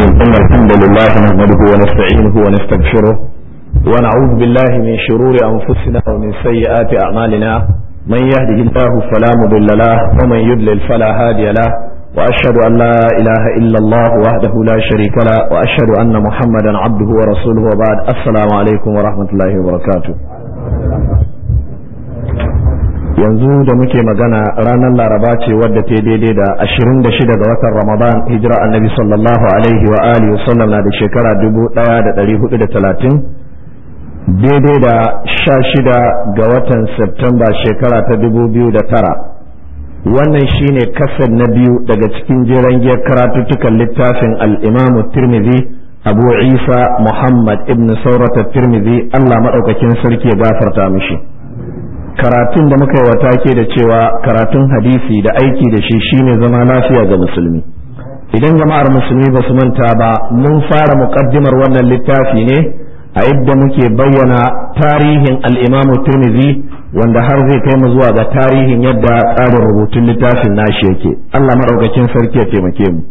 إن الحمد لله نحمده ونستعينه ونستغفره ونعوذ بالله من شرور أنفسنا ومن سيئات أعمالنا من يهده الله فلا مضل له ومن يضلل فلا هادي له وأشهد أن لا إله إلا الله وحده لا شريك له وأشهد أن محمدا عبده ورسوله وبعد السلام عليكم ورحمة الله وبركاته yanzu da muke magana ranar laraba ce wadda ta daidai da 26 ga watan ramadan hijira annabi sallallahu alaihi wa alihi wasallam na da shekara 1430 daidai da 16 ga watan septemba shekara ta 2009 wannan shine kasar na biyu daga cikin jeren giyar karatuttukan littafin al'imamu tirmidhi abu isa muhammad ibn saurata tirmidhi allah maɗaukakin sarki ya gafarta mishi karatun da muka yi wata ke da cewa karatun hadisi da aiki da shi shine zama lafiya ga musulmi idan jama'ar musulmi ba su manta ba mun fara muƙaddimar wannan littafi ne a yadda muke bayyana tarihin al'imamu tirmidhi wanda har zai kai mu zuwa ga tarihin yadda tsarin rubutun littafin nashi yake allah maɗaukakin sarki ya taimake mu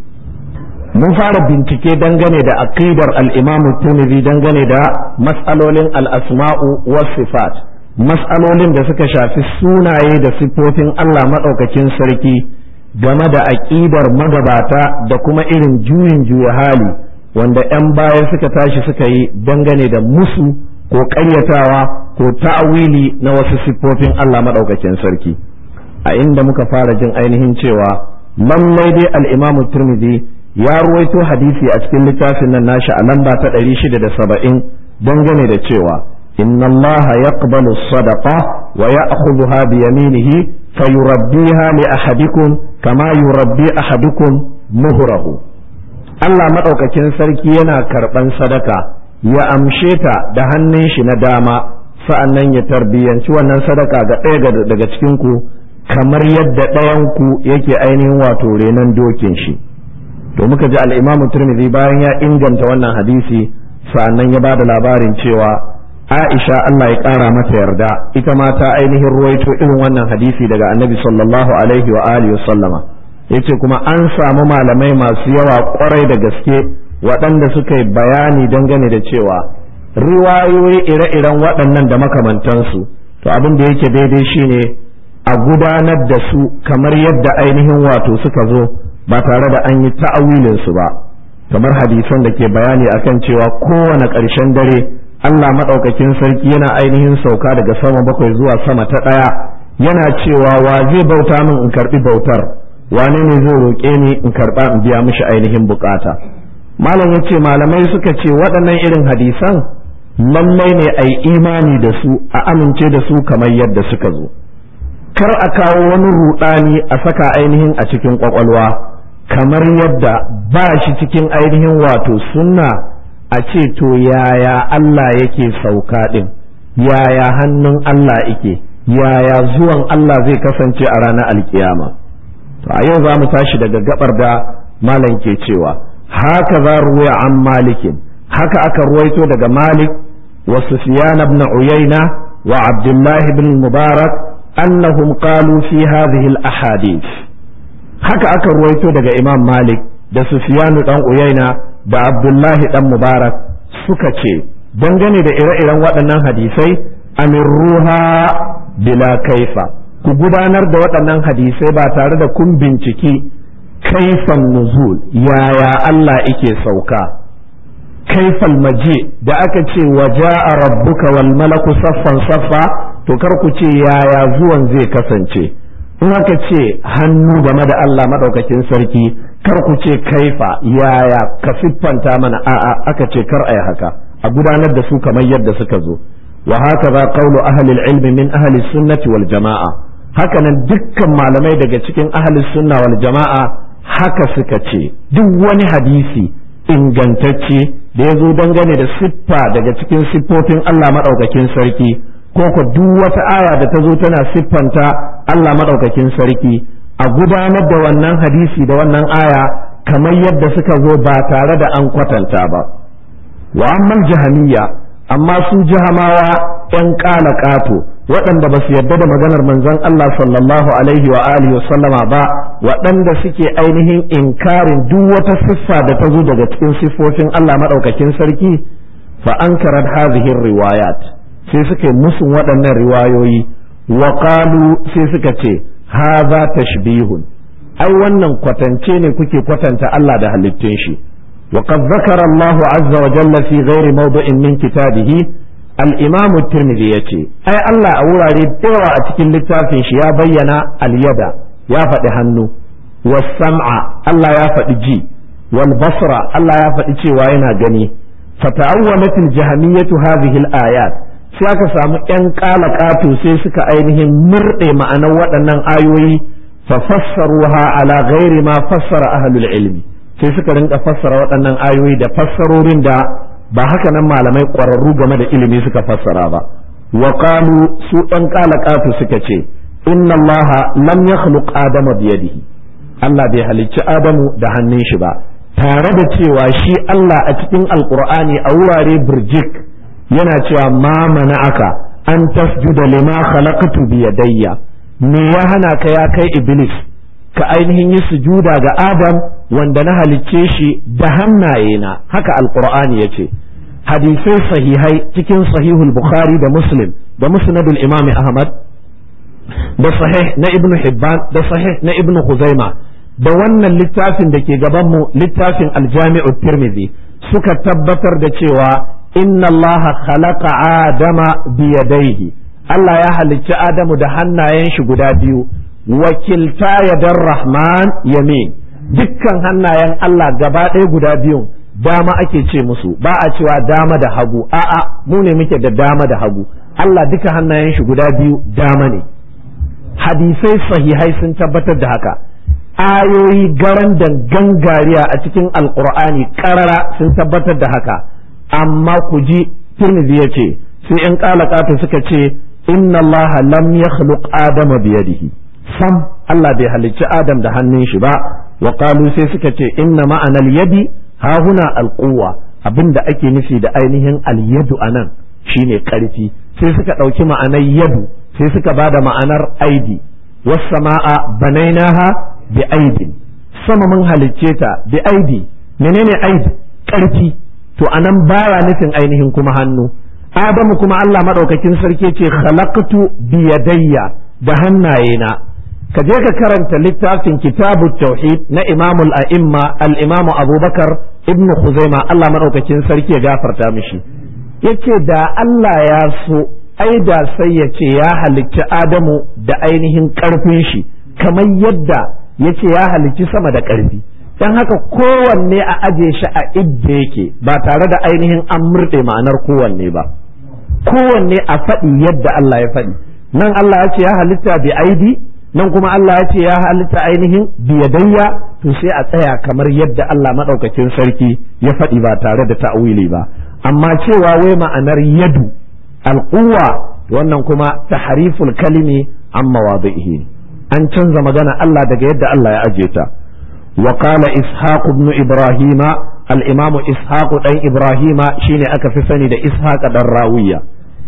mun fara bincike dangane da aqidar al'imamu tirmidhi dangane da mas'alolin al'asma'u was sifat matsalolin da suka shafi sunaye da siffofin Allah maɗaukakin sarki game da aƙidar magabata da kuma irin juyin juya hali wanda 'yan baya suka tashi suka yi dangane da musu ko ƙaryatawa ko ta'awili na wasu siffofin Allah maɗaukakin sarki a inda muka fara jin ainihin cewa lallai dai al'imamu turmizi ya ruwaito hadisi a cikin littafin nan nashi a lamba ta 670 dangane da cewa إن الله يقبل الصدقة ويأخذها بيمينه فيربيها لأحدكم كما يربي أحدكم مهره Allah maɗaukakin sarki yana karɓan sadaka ya amshe ta da hannun shi na dama sa'an nan ya tarbiyyanci wannan sadaka ga ɗaya daga cikinku kamar yadda ɗayanku yake ainihin wato renon dokin shi to muka ji al'imamu turmizi bayan ya inganta wannan hadisi sa'an nan ya ba da labarin cewa Aisha Allah ya ƙara mata yarda ita ma ta ainihin ruwaito irin wannan hadisi daga annabi sallallahu alaihi wa alihi wa sallama yace kuma an samu malamai masu yawa kwarai da gaske waɗanda suka yi bayani dangane da cewa riwayoyi ire-iren waɗannan da makamantansu to abin da yake daidai shine a gudanar da su kamar yadda ainihin wato suka zo ba tare da an yi ta'awilinsu ba kamar hadisan da ke bayani akan cewa kowane ƙarshen dare Allah maɗaukakin sarki yana ainihin sauka daga sama bakwai zuwa sama ta ɗaya yana cewa wa zai bauta min in karɓi bautar wane ne zai roƙe ni in karɓa in biya mishi ainihin bukata malam ya ce malamai suka ce waɗannan irin hadisan lallai ne a yi imani da su a amince da su kamar yadda suka zo kar a kawo wani ruɗani a saka ainihin a cikin ƙwaƙwalwa kamar yadda ba shi cikin ainihin wato sunna a ce to yaya Allah yake sauka ɗin yaya hannun Allah yake yaya zuwan Allah zai kasance a ranar alkiyama to a yau za mu tashi daga gabar da malam ke cewa haka za ruwaya an malikin haka aka ruwaito daga malik wa sufyan ibn uyayna wa abdullah ibn mubarak annahum qalu fi hadhihi al ahadith haka aka ruwaito daga imam malik da sufyan dan uyayna da Abdullahi dan Mubarak suka ce dangane da ire-iren waɗannan hadisai amirruha bila kaifa ku gudanar da waɗannan hadisai ba tare da kun binciki kaifan nuzul yaya Allah ike sauka kaifal maje da aka ce waja'a rabbuka wal malaku saffan saffa to kar ku ce yaya zuwan zai kasance in aka ce hannu game da Allah madaukakin sarki kar ku ce kaifa yaya ka siffanta mana a'a aka ce kar ai haka a gudanar da su kamar yadda suka zo wa haka za qawlu ahli ilmi min ahli sunnati wal jama'a haka nan dukkan malamai daga cikin ahli sunna wal jama'a haka suka ce duk wani hadisi ingantacce da ya zo dangane da siffa daga cikin siffofin Allah madaukakin sarki ko ko duk wata aya da ta zo tana siffanta Allah madaukakin sarki a gudanar da wannan hadisi da wannan aya kamar yadda suka zo ba tare da an kwatanta ba wa amman jahamiyya amma su jahamawa ‘yan ƙala ƙato waɗanda ba su yarda da maganar manzon Allah sallallahu alaihi wa alihi wa sallama ba waɗanda suke ainihin inkarin duk wata siffa da ta zo daga cikin siffofin Allah maɗaukakin sarki fa ankarat hadhihi riwayat sai suka musun waɗannan riwayoyi wa qalu sai suka ce hadha tashbihun ai wannan kwatance ne kuke kwatanta Allah da halittun shi wa qad zakara Allahu azza wa jalla fi ghairi mawdu'in min kitabihi al-imam at-tirmidhi yace ai Allah a wurare dayawa a cikin littafin shi ya bayyana al-yada ya faɗi hannu was sam'a Allah ya faɗi ji wal basra Allah ya faɗi cewa yana gani fata'awwamat al-jahmiyatu hadhihi al-ayat sai aka samu ƴan ƙato sai suka ainihin murɗe ma'anar waɗannan ayoyi fa fassaruha ala ghairi ma fassara ahlul ilmi sai suka rinka fassara waɗannan ayoyi da fassarorin da ba haka nan malamai ƙwararru game da ilimi suka fassara ba wa qalu su ɗan ƙato suka ce inna allaha lam yakhluq adama biyadihi Allah bai halicci Adamu da hannun shi ba tare da cewa shi Allah a cikin alqur'ani a wurare birjik yana cewa ma aka an tasjuda lima khalaqtu bi yadayya me ya hana ka ya kai iblis ka ainihin yi sujuda ga adam wanda na halicce shi da hannaye na haka alqur'ani yace hadisai sahihai cikin sahihul bukhari da muslim da musnadul imam ahmad da sahih na ibnu hibban da sahih na ibnu khuzaima da wannan littafin da ke gaban mu littafin aljami'u tirmidhi suka tabbatar da cewa inna Allah khalaqa Adama biyadaihi Allah ya halicci Adamu da hannayen shi guda biyu wakilta yadar Rahman yamin dukkan hannayen Allah gaba ɗaya guda biyun dama ake ce musu ba a cewa dama da hagu a'a mu ne muke da dama da hagu Allah duka hannayen shi guda biyu dama ne hadisai sahihai sun tabbatar da haka ayoyi garan da gangariya a cikin alkur'ani karara sun tabbatar da haka amma ku ji Tirmidhi ya ce sai in ƙalaƙata suka ce inna Allah lam yakhluq adama biyadihi sam Allah bai halicci Adam da hannun shi ba wa qalu sai suka ce inna ma'anal yadi ha huna alquwa abinda ake nufi da ainihin alyadu anan shine karfi sai suka ɗauki ma'anar yadu sai suka bada ma'anar aidi was sama'a banainaha bi aidin sama mun halicce ta bi aidi menene aidi karfi to anan baya nufin ainihin kuma hannu adamu kuma Allah madaukakin sarki ce khalaqtu bi yadayya da hannayena ka je ka karanta littafin kitabut tauhid na imamul a'imma al-imamu abubakar ibnu khuzaima Allah madaukakin sarki ya gafarta mishi yace da Allah ya so ai da sai ya ce ya halicci adamu da ainihin karfin shi kamar yadda yace ya halicci sama da karfi don haka kowanne a aje shi a idda yake ba tare da ainihin an murɗe ma'anar kowanne ba kowanne a faɗi yadda Allah ya faɗi nan Allah ya ce ya halitta bi aidi nan kuma Allah ya ce ya halitta ainihin biyadayya to sai a tsaya kamar yadda Allah maɗaukakin sarki ya faɗi ba tare da ta'wili ba amma cewa wai ma'anar yadu alquwa wannan kuma tahriful kalimi an mawadihi an canza magana Allah daga yadda Allah ya aje ta وقال إسحاق بن إبراهيم الإمام إسحاق بن إبراهيم شين أكف سند إسحاق الراوية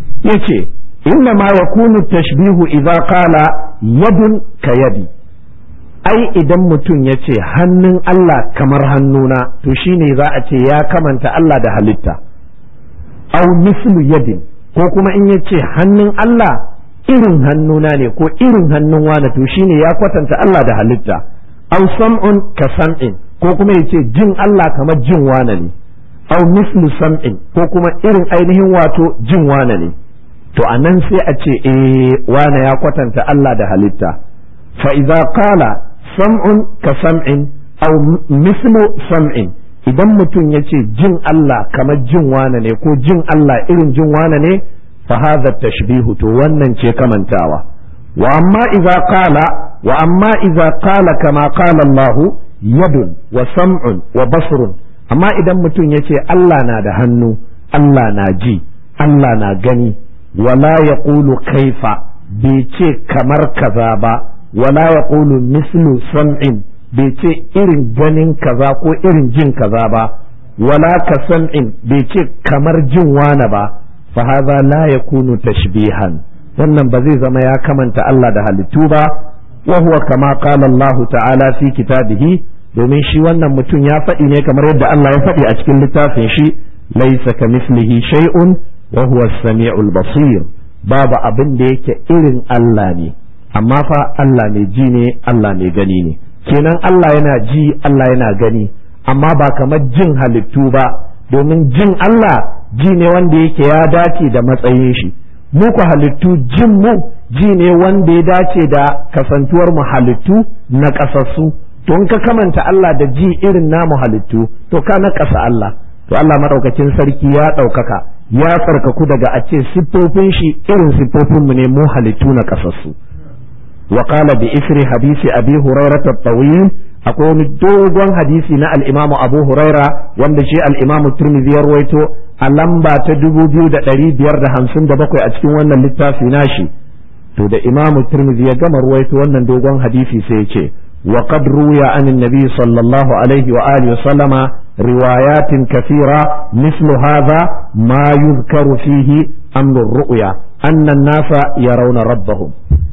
يتي إنما يكون التشبيه إذا قال يد كيدي ai idan mutum ya ce hannun Allah kamar hannuna to shine za a ce ya kamanta Allah da halitta au mislu yadin ko kuma in ya ce hannun Allah irin hannuna ne ko irin hannun wane to shine ya kwatanta Allah da halitta aw sam'un ka sam'in ko kuma yace jin Allah kamar jin wane ne aw mislu sam'in ko kuma irin ainihin wato jin wane ne to anan sai a ce eh wane ya kwatanta Allah da halitta fa idza qala sam'un ka sam'in aw mislu sam'in idan mutum yace jin Allah kamar jin wane ne ko jin Allah irin jin wane ne fa hadha tashbihu to wannan ce kamantawa wa amma idza qala wa amma idza qala kama qala Allah yadun wa sam'un wa basrun amma idan mutum yace Allah na da hannu Allah na ji Allah na gani wala yaqulu kaifa bai ce kamar kaza ba wala yaqulu mislu sam'in bai ce irin ganin kaza ko irin jin kaza ba wala ka sam'in bai ce kamar jin wana ba fa hadha la yakunu tashbihan wannan ba zai zama ya kamanta Allah da halittu ba wa huwa kama qala Allah ta'ala fi kitabihi domin shi wannan mutum ya faɗi ne kamar yadda Allah ya faɗi a cikin littafin shi laysa kamislihi shay'un wa huwa as-sami'ul basir babu abin da yake irin Allah ne amma fa Allah mai ji ne Allah mai gani ne kenan Allah yana ji Allah yana gani amma ba kamar jin halittu ba domin jin Allah ji ne wanda yake ya dace da matsayin shi mu ku halittu jin mu ji ne wanda ya dace da kasantuwar mu halittu na kasassu to in ka kamanta Allah da ji irin namu halittu to ka na kasa Allah to Allah madaukakin sarki ya ɗaukaka ya tsarkaku daga a ce siffofin shi irin siffofin mu ne mu halittu na kasassu wa qala bi isri hadisi abi hurairah at-tawil akwai wani dogon hadisi na al-imamu abu huraira wanda shi al-imamu tirmidhi ya rawaito a lamba ta dubu biyu da ɗari biyar da hamsin da bakwai a cikin wannan littafi nashi to da imamu tirmidhi ya gama ruwaito wannan dogon hadisi sai ya ce wa qad ruya an nabi sallallahu alaihi wa alihi sallama riwayatin kathira mislu hadha ma yuzkaru fihi amru ru'ya anna an-nasa yarawna rabbahum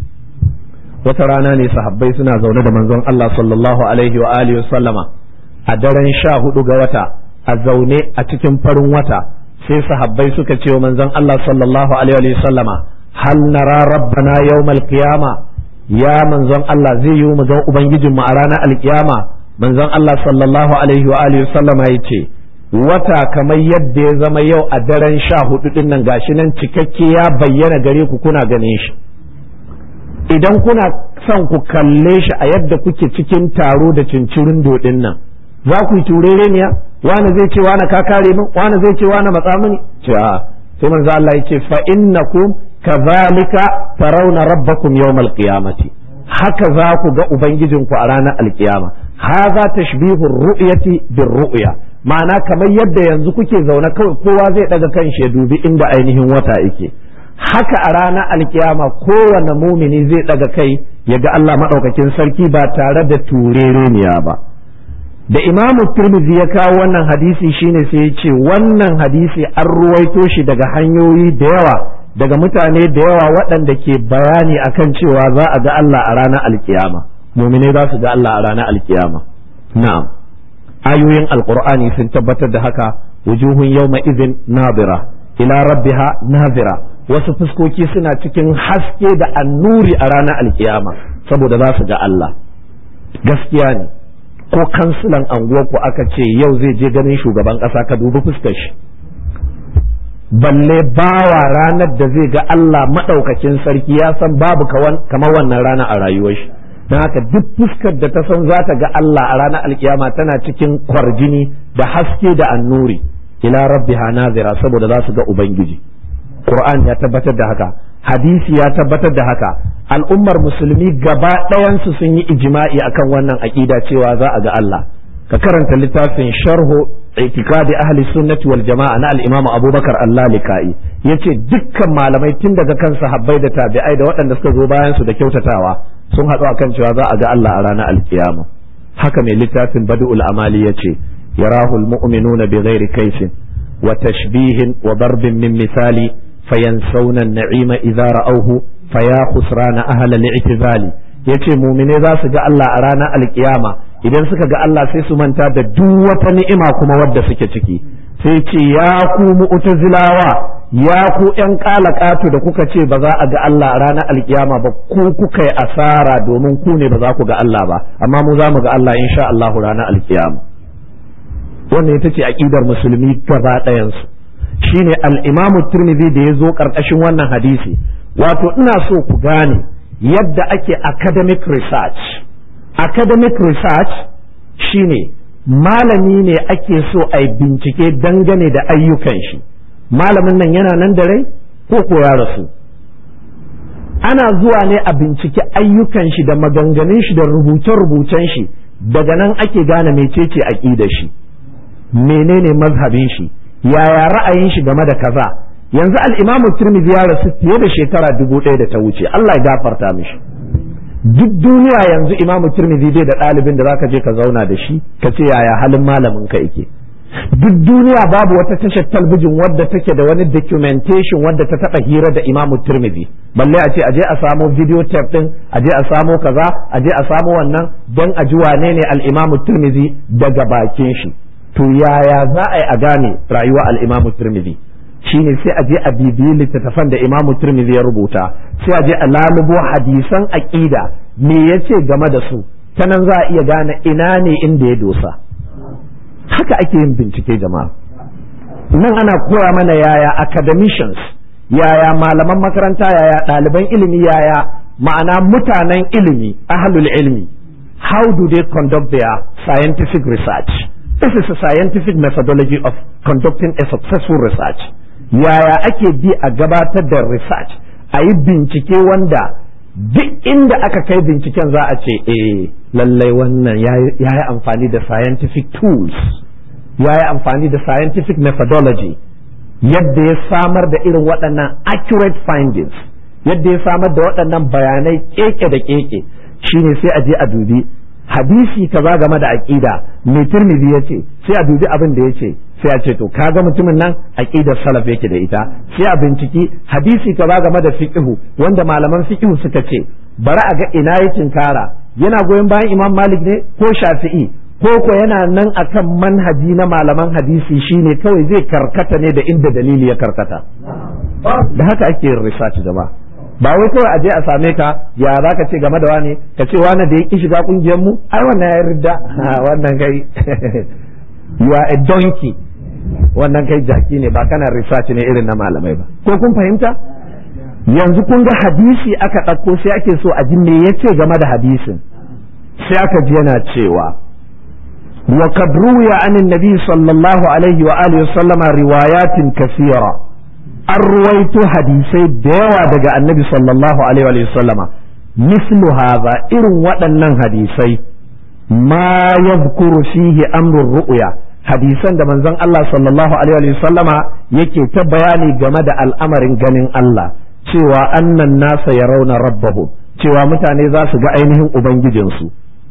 wata rana ne sahabbai suna zaune da manzon Allah sallallahu alaihi wa alihi sallama a daren sha hudu ga wata a zaune a cikin farin wata sai sahabbai suka ce wa manzon Allah sallallahu alaihi wa sallama hal nara rabbana yawmal qiyama ya manzon Allah zai yi mu ga ubangijin mu a ranar alkiyama manzon Allah sallallahu alaihi wa alihi sallama yace wata kamar yadda ya zama yau a daren sha hudu din nan gashi nan cikakke ya bayyana gare ku kuna ganin shi idan kuna son ku kalle shi a yadda kuke cikin taro da cincirin dodin nan za ku yi turereniya wani zai ce wani ka kare min wani zai ce wani matsa mini ce a sai manzo Allah ya ce fa innakum kadhalika tarawna rabbakum yawmal qiyamati haka za ku ga ubangijinku a ranar alkiyama haza tashbihu ru'yati bir ru'ya ma'ana kamar yadda yanzu kuke zaune kawai kowa zai daga kan shi ya dubi inda ainihin wata yake haka a ranar alkiyama kowane mumini zai daga kai ya ga Allah maɗaukakin sarki ba tare da turereniya ba da imamu turmizi ya kawo wannan hadisi shine sai ya ce wannan hadisi an ruwaito shi daga hanyoyi da yawa daga mutane da yawa waɗanda ke bayani akan cewa za a ga Allah a ranar alkiyama mumine za su ga Allah a ranar alkiyama na'am ayoyin alqur'ani sun tabbatar da haka wujuhun yawma idhin nadira ila rabbiha nadira wasu fuskoki suna cikin haske da annuri a ranar alkiyama saboda za su ga Allah gaskiya ne ko kansilan anguwarku aka ce yau zai je ganin shugaban ƙasa ka dubi fuskar shi balle bawa ranar da zai ga Allah maɗaukakin sarki ya san babu kamar wannan rana a rayuwar shi don haka duk fuskar da ta san za ta ga Allah a ranar alkiyama tana cikin kwarjini da haske da annuri ila rabbiha nazira saboda za su ga ubangiji Qur'an ya tabbatar da haka hadisi ya tabbatar da haka al'ummar musulmi gaba ɗayansu sun yi ijma'i akan wannan aƙida cewa za a ga Allah ka karanta littafin sharhu itikadi ahli sunnati wal jama'a na al-imam Abubakar Allah-Lika'i yace dukkan malamai tun daga kan sahabbai da tabi'ai da waɗanda suka zo bayan su da kyautatawa sun haɗu akan cewa za a ga Allah a ranar alkiyama haka mai littafin Badul Amali yace yarahu al-mu'minuna bighairi kaifin wa tashbihin wa darbin min misali fayansawna an-na'ima idza ra'awhu faya khusrana ahla al-i'tizali yace mu'mine za su ga Allah a ranar alkiyama idan suka ga Allah sai su manta da duk wata ni'ima kuma wadda suke ciki sai ce ya ku mu'tazilawa ya ku ƴan ƙalaƙatu da kuka ce ba za a ga Allah a ranar alkiyama ba ku kuka yi asara domin ku ne ba za ku ga Allah ba amma mu za mu ga Allah insha Allah ranar alkiyama wannan ita ce aqidar musulmi gaba ɗayansu shine al-Imam Tirmidhi da ya zo ƙarƙashin wannan hadisi wato ina so ku gane yadda ake academic research academic research shine malami ne ake so a yi bincike dangane da ayyukan shi malamin nan yana nan da rai ko ko ya rasu ana zuwa ne a bincike ayyukan shi da maganganun shi da rubuce-rubucen shi daga nan ake gane mecece aƙidar shi menene mazhabin shi yaya ra'ayin shi game da kaza yanzu al-imamu tirmidhi ya rasu fiye da shekara dubu ɗaya da ta wuce Allah ya gafarta mishi duk duniya yanzu imamu tirmidhi bai da ɗalibin da zaka je ka zauna da shi ka ce yaya halin malamin ka yake duk duniya babu wata tashar talbijin wadda take da wani documentation wadda ta taɓa hira da imamu turmizi balle a ce aje a samo video tape din aje a samo kaza aje a samo wannan don a ji wane ne al-imamu turmizi daga bakin shi to yaya za a yi a gane rayuwa al-imamu turmizi shine sai a je a bibiyi littattafan da imamu turmizi ya rubuta sai a je a lalubo hadisan aqida me yace game da su ta nan za a iya gane ina ne inda ya dosa haka ake yin bincike jama'a nan ana koya mana yaya academicians yaya malaman makaranta yaya ɗaliban ilimi yaya ma'ana mutanen ilimi ahlul ilmi how do they conduct their scientific research this is a scientific methodology of conducting a successful research yaya ake bi a gabatar da research a yi bincike wanda duk inda aka kai binciken za a ce eh lallai wannan ya yi amfani da scientific tools ya yi amfani da scientific methodology yadda ya samar da irin waɗannan accurate findings yadda ya samar da waɗannan bayanai keke da keke shine sai a je a dubi hadisi kaza game da aqida mai turmizi ya ce sai a dubi abin da ya ce sai a ce to kaga mutumin nan aqidar salaf yake da ita sai a binciki hadisi kaza game da fiqhu wanda malaman fiqhu suka ce bari a ga ina yakin kara yana goyon bayan imam malik ne ko shafi'i ko ko yana nan akan manhaji na malaman hadisi shine kawai zai karkata ne da inda dalili ya karkata da haka ake yin research jama'a ba wai kawai aje a same ka ya za ka ce game da wane ka ce wane da ya ki shiga kungiyar mu ai wannan ya ridda wannan kai you are a donkey wannan kai jaki ne ba kana research ne irin na malamai ba ko kun fahimta yanzu kun ga hadisi aka ɗauko sai ake so a ji me ya ce game da hadisin sai aka ji yana cewa wa kad ruwiya anin nabi sallallahu alaihi wa alihi sallama riwayatin kasira an ruwaito hadisai da yawa daga annabi sallallahu alaihi wa sallama mislu hadha irin waɗannan hadisai ma yadhkuru fihi amrun ru'ya hadisan da manzon Allah sallallahu alaihi wa sallama yake ta bayani game da al'amarin ganin Allah cewa annan nasa ya rauna rabbahu cewa mutane za su ga ainihin ubangijinsu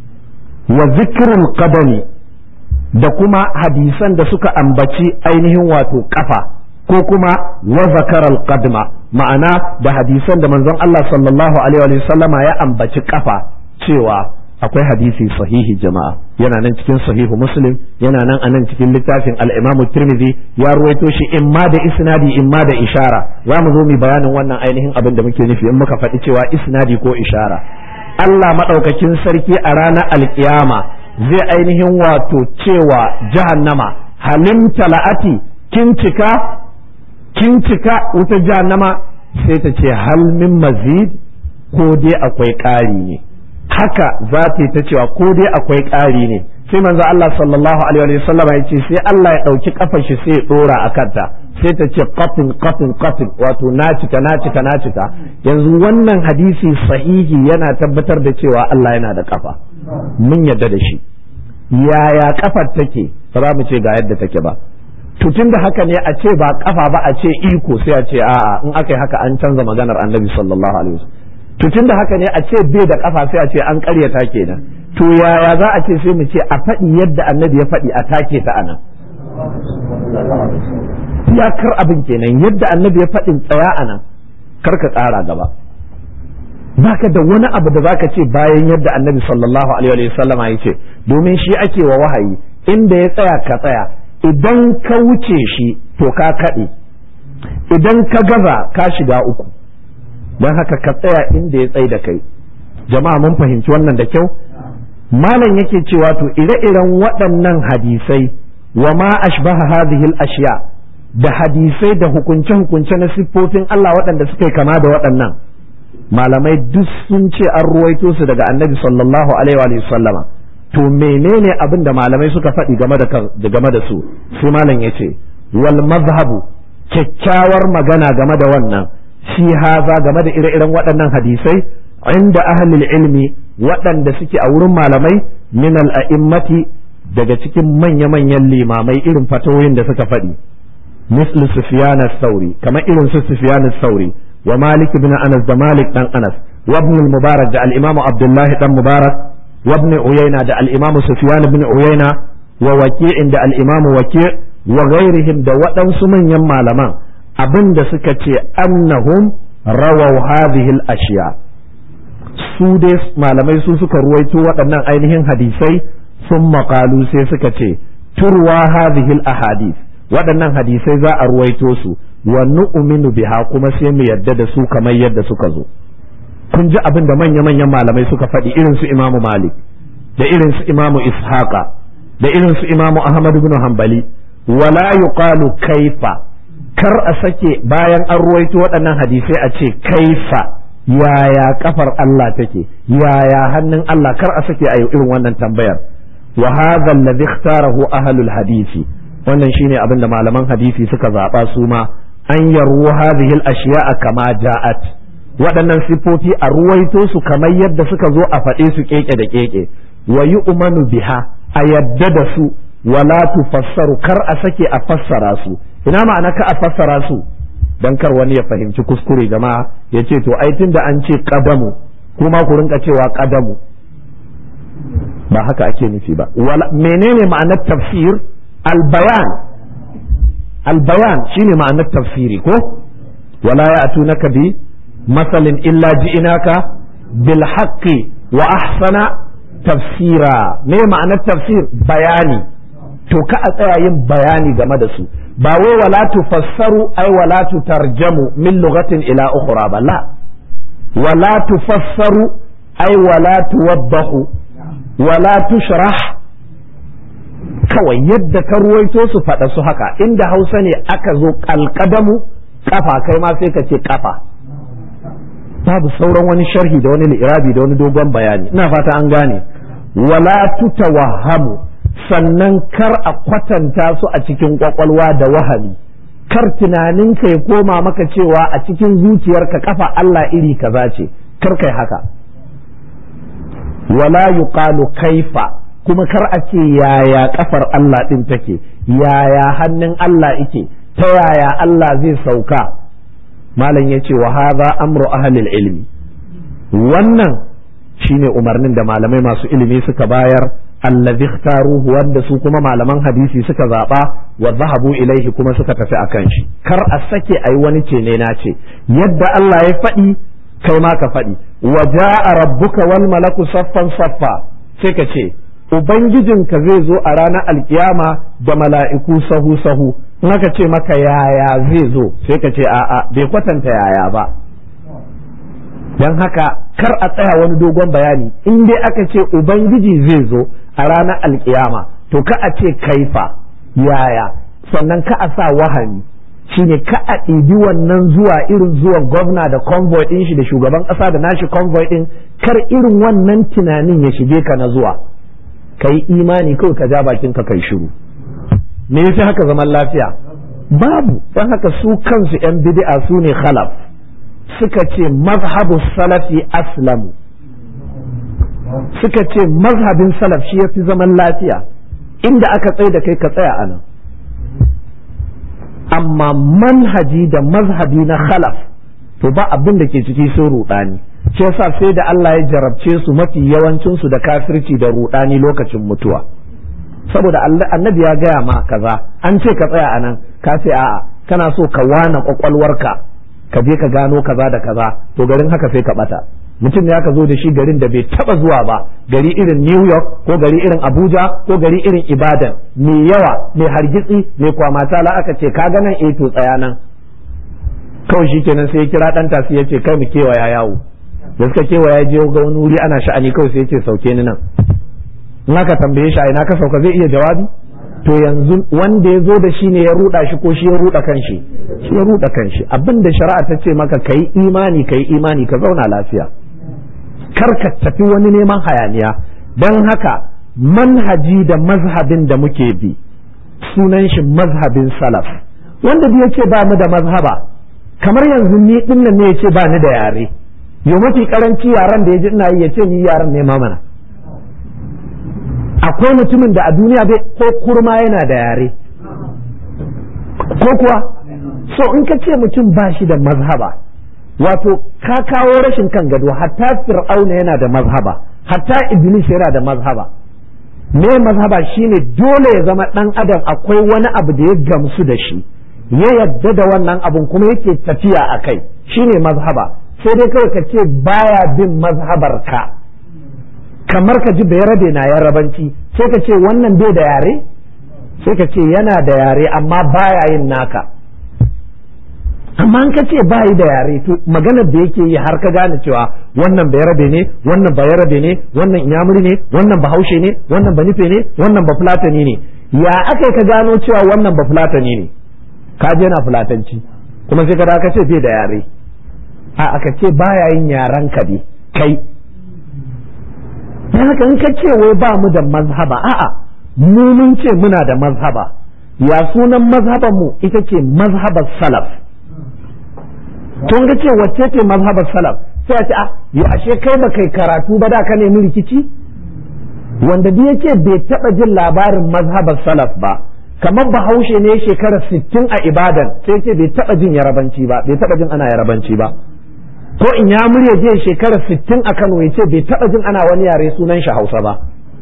wa zikrul qadami da kuma hadisan da suka ambaci ainihin wato kafa ko kuma wa zakaral qadma ma'ana da hadisan da manzon Allah sallallahu alaihi wa sallama ya ambaci kafa cewa akwai hadisi sahihi jama'a yana nan cikin sahihu muslim yana nan a nan cikin littafin al-imamu tirmidhi ya ruwaito shi in ma da isnadi in ma da ishara za mu zo mu bayanin wannan ainihin abin da muke nufi in muka faɗi cewa isnadi ko ishara Allah madaukakin sarki a ranar alkiyama zai ainihin wato cewa jahannama halim tala'ati kin cika kin cika wuta jahannama sai ta ce hal min mazid ko dai akwai ƙari ne haka za ta yi ta cewa ko dai akwai ƙari ne sai manzo Allah sallallahu alaihi wa sallam ya ce sai Allah ya ɗauki kafar shi sai ya ɗora a kanta sai ta ce qatin qatin qatin wato na cika na cika na cika yanzu wannan hadisi sahihi yana tabbatar da cewa Allah yana da kafa mun yadda da shi yaya kafar take ba za mu ce ga yadda take ba to da haka ne a ce ba kafa ba a ce iko sai a ce a'a in aka yi haka an canza maganar annabi sallallahu alaihi wasallam to tun da haka ne a ce bai da kafa sai a ce an karyata kenan to yaya za a ce sai mu ce a faɗi yadda annabi ya faɗi a take ta anan iyakar abin kenan yadda annabi ya faɗin tsaya anan kar ka ƙara gaba baka da wani abu da zaka ce bayan yadda annabi sallallahu alaihi wa sallama ya ce domin shi ake wa wahayi inda ya tsaya ka tsaya idan ka wuce shi to ka kaɗe idan ka gaza ka shiga uku don haka ka tsaya inda ya tsai da kai jama'a mun fahimci wannan da kyau malam yake cewa to ire-iren waɗannan hadisai wa ma ashbaha hadhihi al-ashya da hadisai da hukunce-hukunce na siffofin Allah waɗanda suka kama da waɗannan malamai duk sun ce an ruwaito su daga annabi sallallahu alaihi wa sallama to menene abin da malamai suka faɗi game da game da su sai malam yace wal mazhabu kyakkyawar magana game da wannan fi haza game da ire-iren waɗannan hadisai inda ahlul ilmi waɗanda suke a wurin malamai min al'a'immati daga cikin manya-manyan limamai irin fatoyin da suka faɗi misl sufyan sauri kamar irin su sufyan sauri wa malik ibn anas da malik dan anas wa ibn mubarak da al-imamu abdullah dan mubarak wa ibn uyayna da al-imamu sufyan ibn uyayna wa waki'in da al-imamu waki' wa ghairihim da waɗansu manyan malaman abin da suka ce annahum rawau hadhihi al-ashiya su dai malamai su suka ruwaito waɗannan ainihin hadisai sun maƙalu sai suka ce turwa hadhihi al-ahadith waɗannan hadisai za a ruwaito su wa nu'minu biha kuma sai mu yadda da su kamar yadda suka zo kun ji abin da manya-manyan malamai suka faɗi irin su imamu malik da irin su imamu ishaqa da irin su imamu ahmad ibn hanbali wala yuqalu kaifa kar a sake bayan an ruwaito waɗannan hadisai a ce kaifa yaya kafar Allah take yaya hannun Allah kar a sake a yi irin wannan tambayar wa hadha alladhi ikhtarahu ahlul hadisi wannan shine abin da malaman hadisi suka zaba su ma an yarwu hadhihi al-ashiya'a kama ja'at waɗannan sifofi a ruwaito su kamar yadda suka zo a faɗe su keke da keke wa yu'manu biha a yadda da su wala tufassaru kar a sake a fassara su ina ma'ana ka a fassara su dan kar wani ya fahimci kuskure jama'a ya ce to ai tunda an ce qadamu kuma ku rinka cewa qadamu ba haka ake nufi ba menene ma'anar tafsir albayan albayan shine ma'anar tafsiri ko wala ya'tunaka bi masalin illa ji'inaka bil haqqi wa ahsana tafsira me ma'anar tafsir bayani to ka a tsaya yin bayani game da su ba wai wala tufassaru ai wala tutarjamu min lughatin ila ukhra ba la wala tufassaru ai wala tuwaddahu wala tushrah kawai yadda ka ruwaito su faɗa su haka inda hausa ne aka zo kalkadamu kafa kai ma sai ka ce kafa babu sauran wani sharhi da wani li'irabi da wani dogon bayani ina fata an gane wala tutawahhamu sannan kar a kwatanta su a cikin kwakwalwa da wahami kar tunaninka ya koma maka cewa a cikin zuciyarka kafa Allah iri kaza ce kar kai haka wala yuqalu kaifa kuma kar a ce yaya kafar Allah din take yaya hannun Allah ike ta yaya Allah zai sauka malam ya ce wa hadha amru ahlil ilmi wannan shine umarnin da malamai masu ilimi suka bayar allazi ikhtaruhu wanda su kuma malaman hadisi suka zaba wa zahabu ilaihi kuma suka tafi akan shi kar a sake ayi wani ce ne na ce yadda Allah ya faɗi kai ma ka faɗi wa ja'a rabbuka wal malaku saffan saffa sai ka ce ubangijinka zai zo a ranar alkiyama da mala'iku sahu sahu in aka ce maka yaya zai zo sai ka ce a'a bai kwatanta yaya ba don haka kar a tsaya wani dogon bayani in dai aka ce ubangiji zai zo a ranar alkiyama to ka a ce kaifa yaya sannan ka a sa wahani shine ka a ɗibi wannan zuwa irin zuwan gwamna da convoy ɗin shi da shugaban ƙasa da nashi convoy ɗin kar irin wannan tunanin ya shige ka na zuwa ka yi imani kawai ka ja bakin ka kai shiru me yasa haka zaman lafiya babu don haka su kansu yan bid'a su ne khalaf suka ce mazhabu salafi aslamu suka ce mazhabin salaf shi ya fi zaman lafiya inda aka tsaye da kai ka tsaya a nan amma manhaji da mazhabi na khalaf to ba abin da ke ciki sun rudani shi yasa sai da Allah ya jarabce su mafi yawancin su da kafirci da rudani lokacin mutuwa saboda annabi ya gaya ma kaza an ce ka tsaya a nan ka ce a'a kana so ka wana kwakwalwarka ka je ka gano kaza da kaza to garin haka sai ka bata mutum ya ka zo da shi garin da bai taba zuwa ba gari irin New York ko gari irin Abuja ko gari irin Ibadan mai yawa mai hargitsi mai kwamata la aka ce kaga nan eh to tsaya nan kawai shi kenan sai ya kira dan tasi ya ce kai mu kewaya yawo da suka kewaya je ga wani wuri ana sha'ani kawai sai ya ce sauke ni nan in aka tambaye shi a ina ka sauka zai iya jawabi to yanzu wanda ya zo da shi ne ya ruda shi ko shi ya ruda kanshi shi ya ruda kanshi abin da shari'a ta ce maka kai imani kai imani ka zauna lafiya kar ka tafi wani neman hayaniya don haka manhaji da mazhabin da muke bi sunan shi mazhabin salaf wanda da yake ba mu da mazhaba kamar yanzu ni din nan ne yace ba ni da yare yo mafi karanci yaran da yaji ina yi yace ni yaran ne ma mana akwai mutumin da a duniya bai ko kurma yana da yare ko kuwa so in ka ce mutum ba shi da mazhaba wato ka kawo rashin kan gado hatta fir'auna yana da mazhaba hatta iblis yana da mazhaba me mazhaba shine dole ya zama dan adam akwai wani abu da ya gamsu da shi ya yadda da wannan abun kuma yake tafiya a kai shine mazhaba sai dai kawai ka ce baya bin mazhabar ka kamar ka ji bayarabe na yarabanci sai ka ce wannan bai da yare sai ka ce yana da yare amma baya yin naka amma an ka ce bayi da yare to maganar da yake yi har ka gane cewa wannan bayarabe ne wannan bayarabe ne wannan inyamuri ne wannan bahaushe ne wannan banife ne wannan bafulatani ne ya aka ka gano cewa wannan bafulatani ne ka je na fulatanci kuma sai ka ka ce bai da yare a aka ce baya yin yaran ka ne kai dan haka in ka ce wai ba mu da mazhaba a'a mu mun ce muna da mazhaba ya sunan mazhaban mu ita ce mazhabar salaf tun ga ce wacce ce mazhabar salaf sai a ce ah yo ashe kai ba kai karatu ba da ka nemi rikici wanda duk yace bai taba jin labarin mazhabar salaf ba kamar bahaushe ne shekara sittin a ibadan sai ce bai taba jin yarabanci ba bai taba jin ana yarabanci ba ko in ya murya je shekara sittin a Kano ya ce bai taba jin ana wani yare sunan shi Hausa ba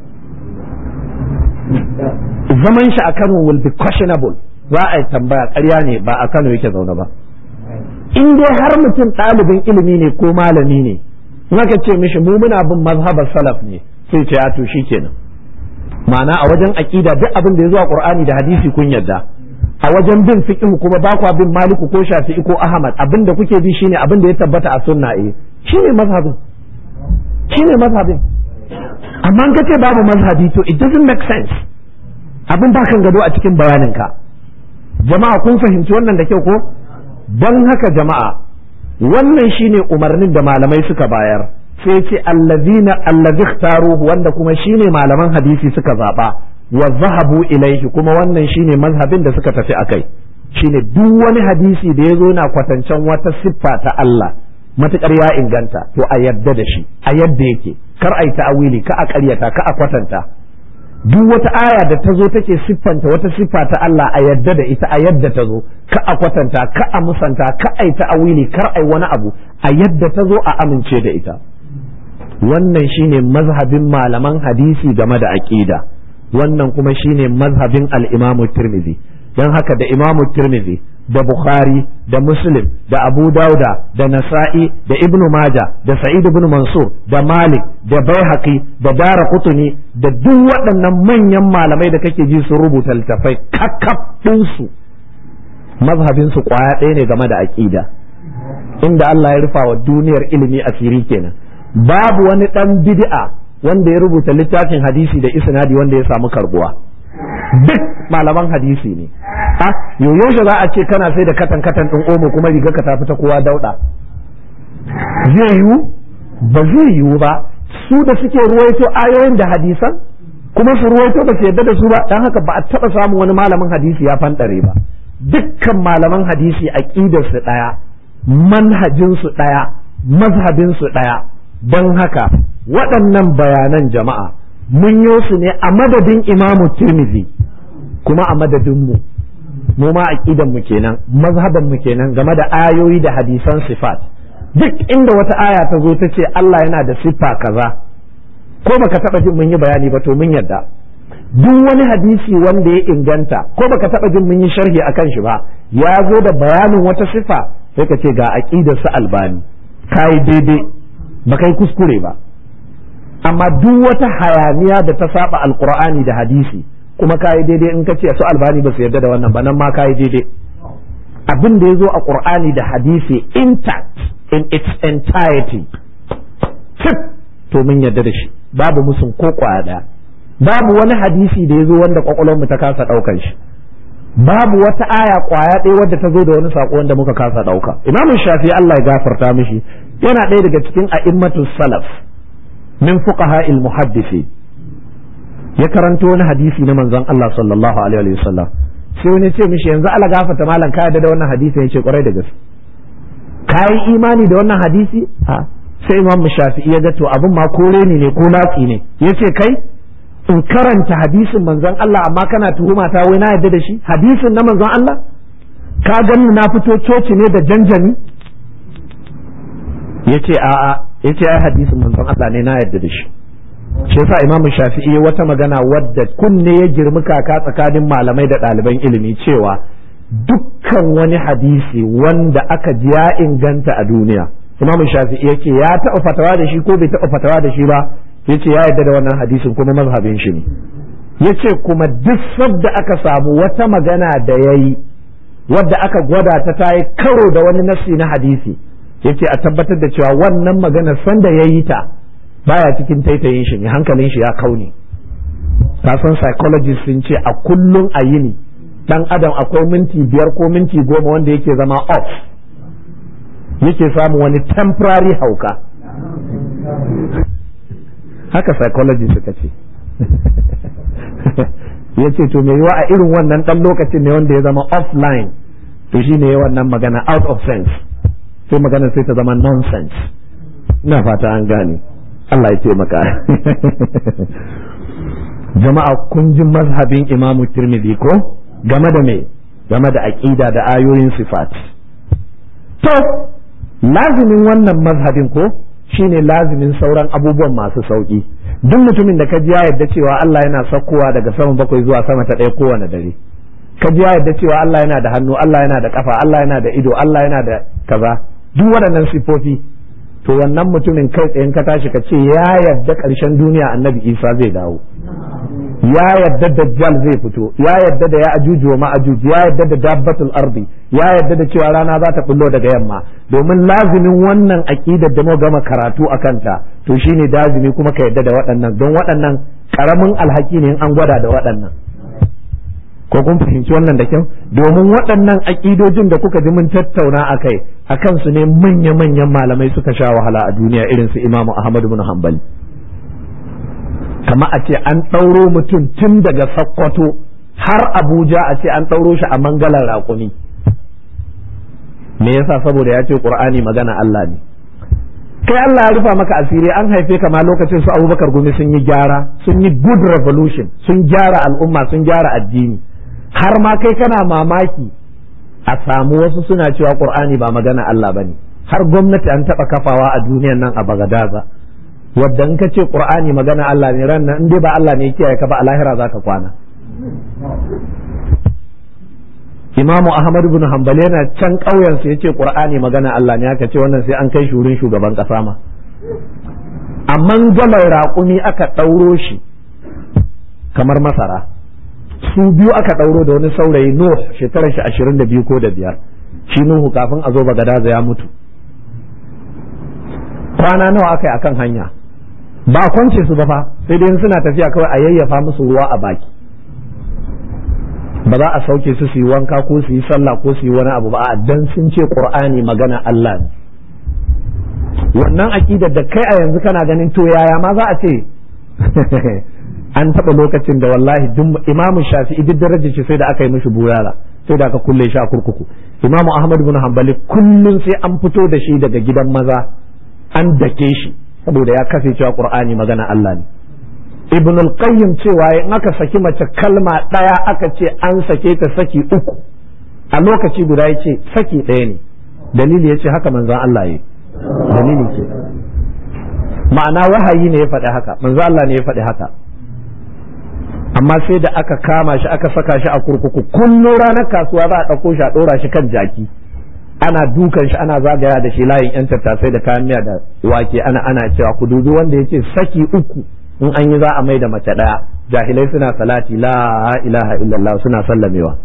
zaman shi a Kano will be questionable za a yi tambaya ƙarya ne ba a Kano yake zaune ba in dai har mutum ɗalibin ilimi ne ko malami ne in aka ce mishi mu muna bin mazhabar salaf ne sai ce ya to kenan ma'ana a wajen aqida duk abin da ya zo a Qur'ani da hadisi kun yadda a wajen bin fiqh kuma ba kwa bin Maliku ko Shafi'i ko Ahmad abin da kuke bi shine abin da ya tabbata a sunna eh shine mazhabin shine mazhabin amma in kace babu mazhabi to it doesn't make sense abin ba kan gado a cikin bayaninka jama'a kun fahimci wannan da kyau ko don haka jama'a wannan shine umarnin da malamai suka bayar sai ce allazina allazi ikhtaruhu wanda kuma shine malaman hadisi suka zaba wa zahabu ilaihi kuma wannan shine mazhabin da suka tafi akai shine duk wani hadisi da yazo na kwatancen wata siffa ta Allah matukar ya inganta to a yadda da shi a yadda yake kar ai ta'awili ka a ƙaryata ka a kwatanta duk wata aya da ta zo take siffanta wata siffa ta Allah a yadda da ita a yadda ta zo ka a kwatanta ka a musanta ka ai ta'awili kar ai wani abu a yadda ta zo a amince da ita wannan shine mazhabin malaman hadisi game da aqida wannan kuma shine mazhabin al-Imam Tirmidhi dan haka da Imam Tirmidhi da Bukhari da Muslim da Abu Dauda da Nasa'i da Ibn Majah da Sa'id ibn Mansur da Malik da Baihaqi da Dara Qutni da duk waɗannan manyan malamai da kake ji sun rubuta littafai kakkaf ɗinsu mazhabin su kwaya ɗaya ne game da aqida inda Allah ya rufa wa duniyar ilimi asiri kenan babu wani ɗan bid'a wanda ya rubuta littafin hadisi da isnadi wanda ya samu karbuwa duk malaman hadisi ne a yaushe za a ce kana sai da katan katan din omo kuma riga ka tafi ta kowa dauda zai yiwu ba zai yiwu ba su da suke ruwaito ayoyin da hadisan kuma su ruwaito ba su yadda da su ba dan haka ba a taba samun wani malamin hadisi ya fandare ba dukkan malaman hadisi aqidar su daya manhajin su daya mazhabin su daya don haka waɗannan bayanan jama'a mun yi su ne a madadin imamu tirmidhi kuma a madadin mu mu ma aqidan mu kenan mazhaban mu kenan game da ayoyi da hadisan sifat duk inda wata aya ta zo ta ce Allah yana da siffa kaza ko baka taba jin mun yi bayani ba to mun yadda duk wani hadisi wanda ya inganta ko baka taba jin mun yi sharhi akan shi ba ya zo da bayanin wata siffa sai ka ce ga aqidar su albani kai daidai ba kai kuskure ba amma duk wata hayaniya da ta saba alqur'ani da hadisi kuma kayi daidai in ka ce su albani ba su yarda da wannan ba nan ma kayi daidai abin da ya zo a qur'ani da hadisi intact in its entirety fit to mun yarda da shi babu musun ko kwaya daya babu wani hadisi da ya zo wanda kwakwalwar mu ta kasa daukan shi babu wata aya kwaya ɗaya wadda ta zo da wani sako wanda muka kasa dauka imamu shafi Allah ya gafarta mishi yana ɗaya daga cikin a'immatus salaf min fuqaha il muhaddisi ya karanto wani hadisi na manzon Allah sallallahu alaihi wa sallam sai wani ce mishi yanzu ala gafata malam ka yarda da wannan hadisi yace kwarai da gaske kai imani da wannan hadisi a sai imam shafi'i ya ga to abin ma kore ne ne ko latsi ne yace kai in karanta hadisin manzon Allah amma kana tuhuma ta wai na yarda da shi hadisin na manzon Allah ka ganni na fito coci ne da janjani yace a'a yace ai hadisin manzon Allah ne na yarda da shi shi yasa imamu shafi'i wata magana wadda kunne ya girmi kaka tsakanin malamai da ɗaliban ilimi cewa dukkan wani hadisi wanda aka ji ya inganta a duniya imamu shafi'i yake ya taɓa fatawa da shi ko bai taɓa fatawa da shi ba yace ya yarda da wannan hadisin kuma mazhabin shi ne yace kuma duk sabda aka samu wata magana da yayi wadda aka gwada ta ta yi karo da wani nasi na hadisi yace a tabbatar da cewa wannan magana sanda yayi ta baya cikin taitayin shi ne hankalin shi ya kaune kasan psychologist sun ce a kullum a yini dan adam akwai minti biyar ko minti goma wanda yake zama off yake samu wani temporary hauka haka psychology suka ce ya ce to mai yiwa a irin wannan dan lokacin ne wanda ya zama offline to shi ne wannan magana out of sense sai magana sai ta zama nonsense ina fata an gane Allah ya taimaka jama'a kun ji mazhabin imamu tirmidhi ko game da me game da aqida da ayoyin sifat to lazimin wannan mazhabin ko shine lazimin sauran abubuwan masu sauki duk mutumin da ka ji ya yadda cewa Allah yana saukowa daga sama bakwai zuwa sama ta ɗaya kowane dare ka ji ya yadda cewa Allah yana da hannu Allah yana da kafa Allah yana da ido Allah yana da kaza duk waɗannan sifofi to wannan mutumin kai tsayen ka tashi ka ce ya yadda ƙarshen duniya annabi Isa zai dawo ya yadda dajjal zai fito ya yadda da ya ajuju wa ma'ajuj ya yadda da dabbatul ardi ya yadda da cewa rana za ta bullo daga yamma domin lazimin wannan aqidar da mu gama karatu a kanta to shine lazimi kuma ka yadda da waɗannan don waɗannan karamin alhaki ne in an gwada da waɗannan ko kun fahimci wannan da kyau domin waɗannan aƙidojin da kuka ji mun tattauna a kai a kansu ne manya-manyan malamai suka sha wahala a duniya irin su imamu ahmad bin hanbali kama a ce an ɗauro mutum tun daga sakkwato har abuja a ce an ɗauro shi a mangalar raƙumi me yasa saboda ya ce ƙur'ani magana allah ne kai Allah ya rufa maka asiri an haife ka ma lokacin su abubakar gumi sun yi gyara sun yi good revolution sun gyara al'umma sun gyara addini har ma kai kana mamaki a samu wasu suna cewa ƙur'ani ba magana Allah ba ne har gwamnati an taɓa kafawa a duniyan nan a bagadaza wadda in ka ce qur'ani magana Allah ne ran nan in dai ba Allah ne ya kiyaye ka ba a lahira zaka kwana Imamu Ahmad ibn Hanbal yana can ƙauyen sa yace Qur'ani magana Allah ne aka ce wannan sai an kai shi wurin shugaban kasa ma amma galar raƙumi aka ɗauro shi kamar masara su biyu aka ɗauro da wani saurayi Nuh shekarar shi ashirin da biyu ko da biyar shi Nuhu kafin a zo Bagadaza ya mutu kwana nawa aka yi akan hanya ba kwance su ba fa sai dai suna tafiya kawai a yayyafa musu ruwa a baki ba za a sauke su su yi wanka ko su yi sallah ko su yi wani abu ba a dan sun ce qur'ani magana Allah ne wannan aqidar da kai a yanzu kana ganin to yaya ma za a ce an taɓa lokacin da wallahi duk imamu shafi'i duk darajar shi sai da aka yi mishi burara sai da aka kulle shi a kurkuku imamu ahmad bin hanbali kullum sai an fito da shi daga gidan maza an dake shi saboda ya kafe cewa qur'ani magana Allah ne ibn al-qayyim cewa in aka saki mace kalma daya aka ce an sake ta saki uku a lokaci guda yace saki ɗaya ne dalili yace haka manzon Allah yi dalili ke ma'ana wahayi ne ya faɗi haka manzon Allah ne ya faɗi haka amma sai da aka kama shi aka saka shi a kurkuku kullum ranar kasuwa za a ɗauko shi a ɗora shi kan jaki ana dukan shi ana zagaya da shi layin yan tattasai da kayan miya da wake ana ana cewa ku dubi wanda yace saki uku in an yi za a mai da mace ɗaya jahilai suna salati la ilaha illallah suna sallamewa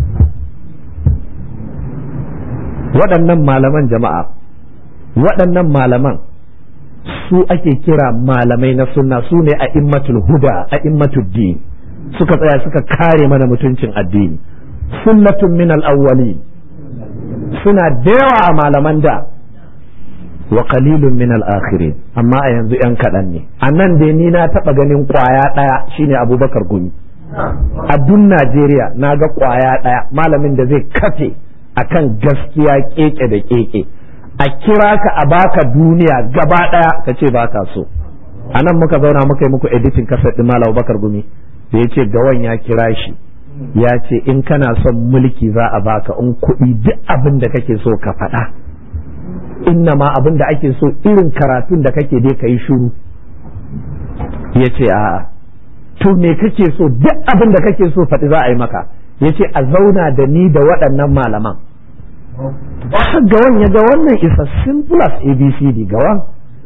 waɗannan malaman jama'a waɗannan malaman su ake kira malamai na sunna su ne a immatul huda a immatul din suka tsaya suka kare mana mutuncin addini sunnatun min al-awwalin suna da yawa a malaman da wa qalilun min al-akhirin amma a yanzu yan kaɗan ne a nan dai ni na taɓa ganin ƙwaya ɗaya shine abubakar gumi a dun najeriya na ga ƙwaya ɗaya malamin da zai kafe akan gaskiya keke da keke a kira ka a baka duniya gaba ɗaya ka ce baka so a nan muka zauna muka yi muku editing kasar ɗin malam abubakar gumi da ya ce gawan ya kira shi ya ce in kana son mulki za a baka in kuɗi duk abin da kake so ka faɗa inna ma abin da ake so irin karatun da kake dai ka yi shuru ya ce a'a to me kake so duk abin da kake so faɗi za a yi maka ya ce a zauna da ni da waɗannan malaman gawan ya ga wannan isa simple as abcd gawan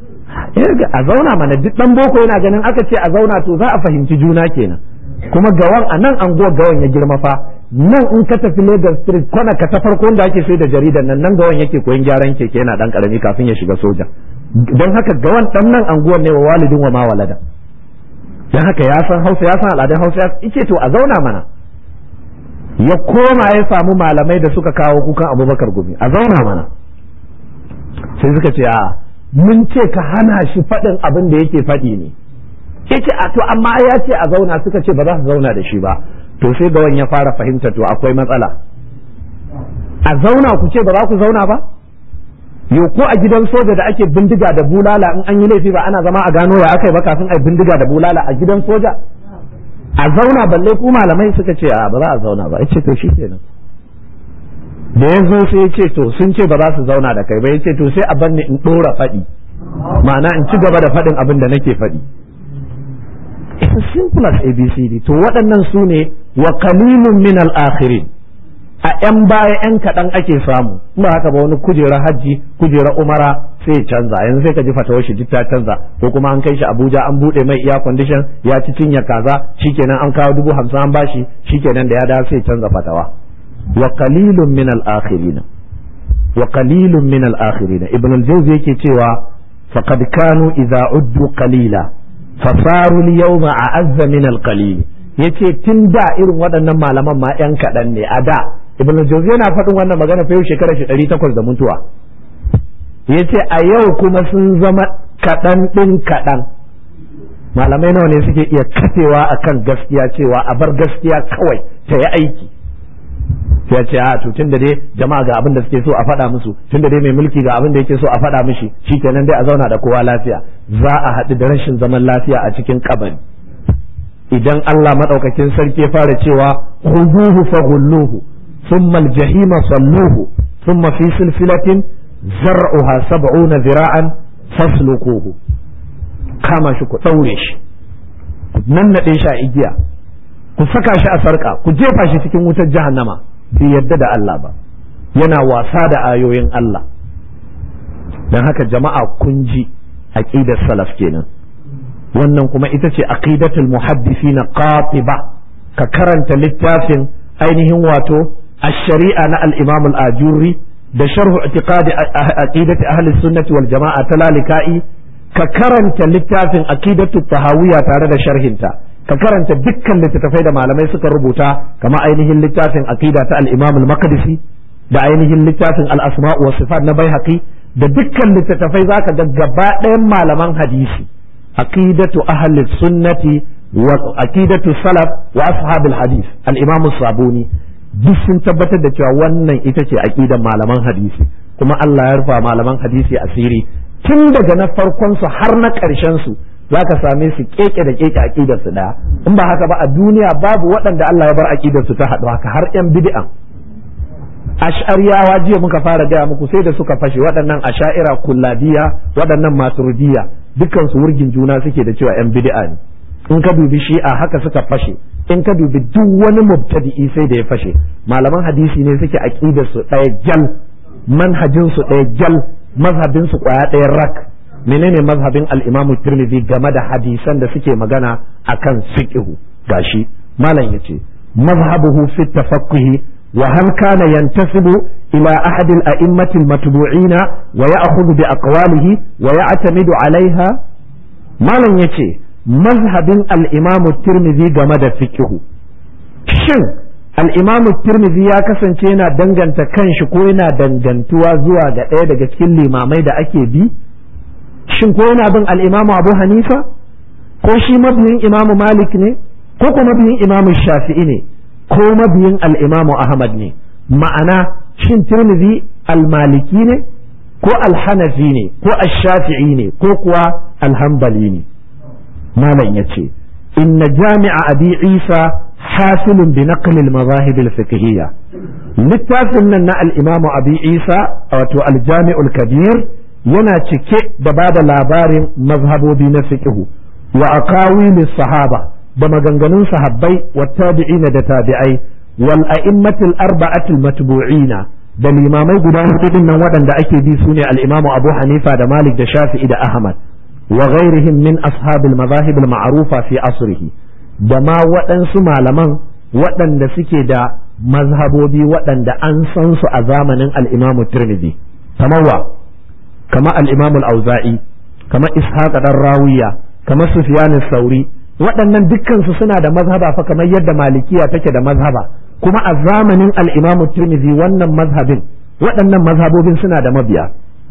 a zauna mana duk ɗan boko yana ganin aka ce a zauna to za a fahimci juna kenan kuma gawan a nan anguwar gawan ya girma fa nan in ka tafi Lagos Street kwana ka ta farko da ake sai da jaridar nan nan gawan yake koyon gyaran keke yana dan karami kafin ya shiga soja don haka gawan dan nan anguwar ne wa walidin wa ma walada don haka ya san Hausa ya san al'adun Hausa yace to a zauna mana ya koma ya samu malamai da suka kawo kukan Abubakar Gumi a zauna mana sai suka ce a mun ce ka hana shi faɗin abin da yake faɗi ne yace a to amma ya ce a zauna suka ce ba za su zauna da shi ba to sai gawan ya fara fahimta to akwai matsala a zauna ku ce ba za ku zauna ba yo ko a gidan soja da ake bindiga da bulala in an yi laifi ba ana zama a gano ya akai ba kafin a bindiga da bulala a gidan soja a zauna balle ku malamai suka ce a ba za a zauna ba yace to shikenan da ya zo sai ya ce to sun ce ba za su zauna da kai ba ya ce to sai a bar ni in dora faɗi ma'ana in ci gaba da faɗin abin da nake faɗi it's as simple as abcd to waɗannan su ne wa qalilun min al-akhirin a yan baya yan kaɗan ake samu ba haka ba wani kujera hajji kujera umara sai canza yanzu sai ka ji fatawar shi duk ta canza ko kuma an kai shi Abuja an bude mai iya condition ya ci cinya kaza shikenan an kawo dubu hamsin an bashi shikenan da ya dawo sai canza fatawa wa qalilun min al-akhirin wa qalilun min al-akhirin ibn al-jawzi yake cewa faqad kanu idza uddu qalila fasaru al-yawma a'azza min al-qalil yace tun da irin waɗannan malaman ma yan kaɗan ne a da ibn al-jawzi yana faɗin wannan magana fa yau shekara shi ɗari takwas da mutuwa yace a yau kuma sun zama kaɗan ɗin kaɗan malamai nawa ne suke iya kafewa akan gaskiya cewa a bar gaskiya kawai ta yi aiki ya ce a to tun da dai jama'a ga abin da suke so a faɗa musu tun da dai mai mulki ga abin da yake so a faɗa mishi shikenan dai a zauna da kowa lafiya za a haɗu da rashin zaman lafiya a cikin kabari idan Allah madaukakin sarki ya fara cewa khuduhu faghulluhu thumma al-jahima salluhu thumma fi silsilatin zar'uha sab'una zira'an fasluquhu kama shi ku daure shi ku nannade shi a igiya ku saka shi a sarka ku jefa shi cikin wutar jahannama bai yadda da Allah ba yana wasa da ayoyin Allah don haka jama'a kun ji aqidar salaf kenan wannan kuma ita ce aqidatul muhaddisina qatiba ka karanta littafin ainihin wato ash-shari'a na al-imam al-ajuri da sharh i'tiqadi aqidati ahli sunnati wal jama'a talalika'i ka karanta littafin aqidatu tahawiyya tare da sharhinta ka karanta dukkan littattafai da malamai suka rubuta kama ainihin littafin aqida ta al-Imam al-Maqdisi da ainihin littafin al-Asma' wa Sifat na Baihaqi da dukkan littattafai zaka ga gaba ɗayan malaman hadisi aqidatu ahli sunnati wa aqidatu salaf wa ashabil hadith al-Imam sabuni duk sun tabbatar da cewa wannan ita ce aqidan malaman hadisi kuma Allah ya rufa malaman hadisi asiri tun daga na farkon su har na ƙarshen su za ka same su keke da keke aqidar su daya in ba haka ba a duniya babu waɗanda Allah ya bar aqidar su ta haɗu haka har yan bid'an ash'ariyawa jiya muka fara gaya muku sai da suka fashe waɗannan asha'ira kulladiya waɗannan maturidiyya dukkan su wurgin juna suke da cewa yan bid'a ne in ka dubi shi'a haka suka fashe in ka dubi duk wani mubtadi'i sai da ya fashe malaman hadisi ne suke aqidar su ɗaya jal manhajin su ɗaya jal mazhabin su kwaya ɗaya rak menene mazhabin al-Imam Tirmidhi game da hadisan da suke magana akan fiqhu gashi malam yace mazhabuhu fi tafaqquhi wa hal kana yantasibu ila ahad al-a'immati al-matbu'ina wa ya'khudhu bi aqwalihi wa ya'tamidu 'alayha malam yace mazhabin al-Imam Tirmidhi game da fiqhu shin al-Imam Tirmidhi ya kasance yana danganta kanshi ko yana dangantuwa zuwa ga ɗaya daga cikin limamai da ake bi shin ko yana bin al'imamu abu hanifa ko shi mabiyin imamu malik ne ko kuma mabiyin imamu shafi'i ne ko mabiyin al'imamu ahmad ne ma'ana shin tirmidhi al-maliki ne ko al-hanafi ne ko al-shafi'i ne ko kuwa al-hanbali ne malam ya ce inna jami'a abi isa hasilun bi naqli al-mazahib al-fiqhiyya littafin nan na al-imamu abi isa wato al-jami'ul kabir yana cike da ba da labarin mazhabobi na fiqhu wa aqawili sahaba da maganganun sahabbai wa tabi'ina da tabi'ai wal a'immatil arba'atil matbu'ina da limamai guda hudu nan waɗanda ake bi sune al-Imam Abu Hanifa da Malik da Shafi'i da Ahmad wa ghairihim min ashabil madahib al-ma'rufa fi asrihi da ma waɗansu malaman waɗanda suke da mazhabobi waɗanda an san su a zamanin al-Imam Tirmidhi kamar wa kamar al-Imam al-Auza'i kamar Ishaq dan Rawiya kamar Sufyan sauri waɗannan dukkansu suna da mazhaba fa kamar yadda malikiya take da mazhaba kuma a zamanin al-Imam Tirmidhi wannan mazhabin waɗannan mazhabobin suna da mabiya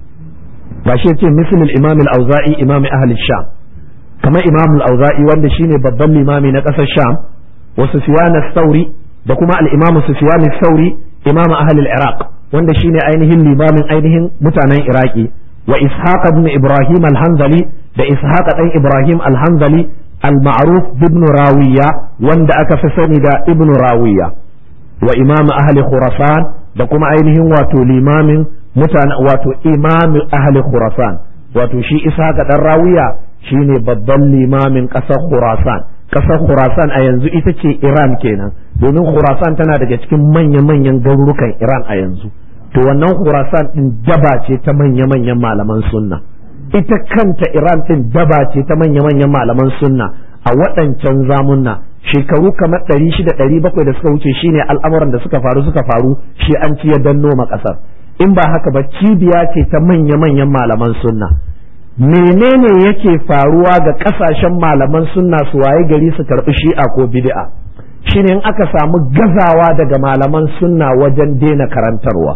ba shi yace misal al-Imam al-Auza'i imam ahli Sham kamar Imam al-Auza'i wanda shine babban limami na ƙasar Sham wa Sufyan sauri da kuma al-Imam Sufyan sauri imam ahli al-Iraq wanda shine ainihin limamin ainihin mutanen Iraki wa Ishaq ibn Ibrahim al-Hanzali da Ishaq dan Ibrahim al-Hanzali al-ma'ruf ibn Rawiya wanda aka fi sani da ibn Rawiya wa imam ahli Khurasan da kuma ainihin wato limamin mutane wato imam ahli Khurasan wato shi Ishaq dan Rawiya shine babban limamin ƙasar Khurasan ƙasar Khurasan a yanzu ita ce Iran kenan domin Khurasan tana daga cikin manya-manyan garurukan Iran a yanzu to wannan Khurasan din daba ce ta manya-manyan malaman sunna ita kanta Iran din daba ce ta manya-manyan malaman sunna a waɗancan zamunna shekaru kamar ɗari shida ɗari bakwai da suka wuce shine al'amuran da suka faru suka faru shi an ci ya danno ma ƙasar in ba haka ba cibiya ce ta manya-manyan malaman sunna menene yake faruwa ga ƙasashen malaman sunna su waye gari su karɓi shi'a ko bid'a shine in aka samu gazawa daga malaman sunna wajen daina karantarwa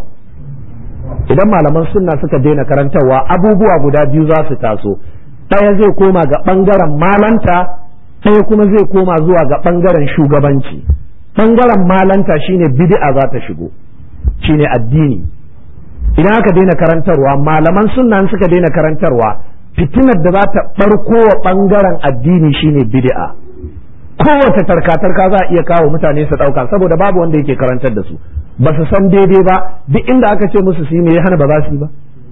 idan malaman sunna suka daina karantarwa abubuwa guda biyu za su taso ɗaya zai koma ga ɓangaren malanta ɗaya kuma zai koma zuwa ga ɓangaren shugabanci ɓangaren malanta shine bid'a za ta shigo shine addini idan aka daina karantarwa malaman sunna suka daina karantarwa fitinar da za ta ɓarko wa ɓangaren addini shine bid'a kowace tarka-tarka za a iya kawo mutane su ɗauka saboda babu wanda yake karantar da su ba su san daidai ba duk inda aka ce musu su yi me ya hana ba za su yi ba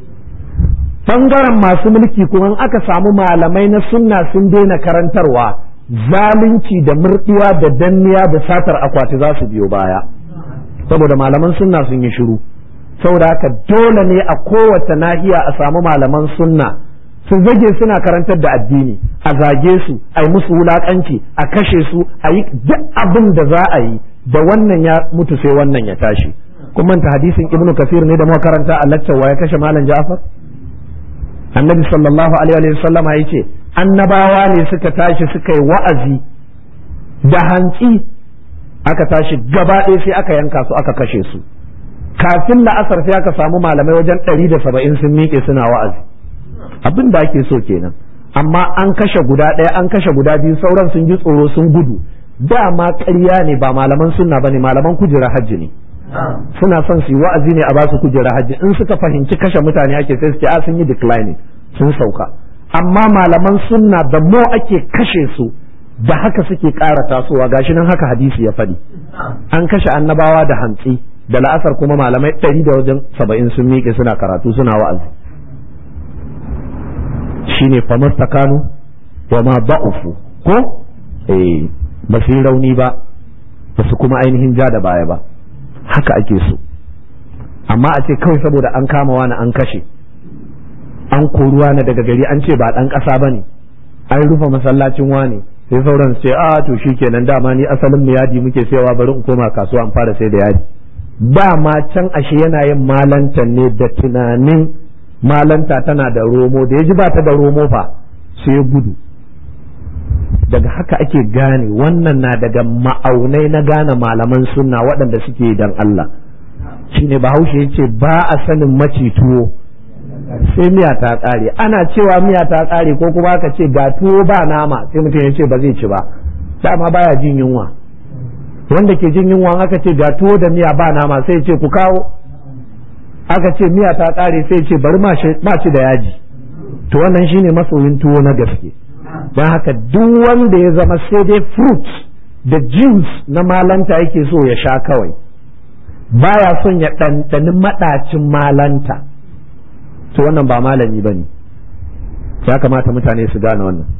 bangaren masu mulki kuma aka samu malamai na sunna sun daina karantarwa zalunci da murdiwa da danniya da satar akwati za su biyo baya saboda malaman sunna sun yi shiru saboda haka dole ne a kowace nahiya a samu malaman sunna su zage suna karantar da addini a zage su a yi musu wulakanci a kashe su a yi duk abin da za a yi da wannan ya mutu sai wannan ya tashi kun manta hadisin ibnu kasir ne da muka karanta a laccawa ya kashe malam ja'far annabi sallallahu alaihi wa sallam ya ce annabawa ne suka tashi suka yi wa'azi da hantsi aka tashi gaba ɗaya sai aka yanka su aka kashe su kafin la'asar sai aka samu malamai wajen ɗari da saba'in sun miƙe suna wa'azi abin da ake so kenan amma an kashe guda ɗaya an kashe guda biyu sauran sun ji tsoro sun gudu dama ƙarya ne ba malaman sunna ba ne malaman kujera hajji ne suna son su yi wa'azi ne a ba su kujera hajji in suka fahimci kashe mutane ake sai su ce a sun yi declining sun sauka amma malaman sunna da mo ake kashe su da haka suke ƙara tasowa gashi nan haka hadisi ya faɗi an kashe annabawa da hantsi da la'asar kuma malamai ɗari da wajen saba'in sun miƙe suna karatu suna wa'azi shine famastakanu wa ma ba'ufu ko eh ba su yi rauni ba ba su kuma ainihin ja da baya ba haka ake so amma a ce kawai saboda an kama wani an kashe an koruwa na daga gari an ce ba ɗan ƙasa ba ne an rufe masallacin wani sai sauran su ce a to shi kenan dama ni asalin mu yadi muke sayawa bari in koma kasuwa in fara sai da yadi dama can ashe yana yin malantan ne da tunanin malanta tana da romo da ya ji ba ta da romo fa sai ya gudu daga haka ake gane wannan na daga ma'aunai na gane malaman sunna waɗanda suke dan Allah shine bahaushe ya ce ba a sanin maci tuwo sai miya ta ƙare ana cewa miya ta ƙare ko kuma aka ce ga tuwo ba nama sai mutum ya ce ba zai ci ba dama baya jin yunwa wanda ke jin yunwa aka ce ga tuwo da miya ba nama sai ya ce ku kawo aka ce miya ta ƙare sai ya ce bari ma ci da yaji to wannan shine masoyin tuwo na gaske don haka duk wanda ya zama sai dai fruit da juice na malanta yake so ya sha kawai baya son ya ɗanɗani maɗacin malanta to wannan ba malami ba ne ya kamata mutane su gane wannan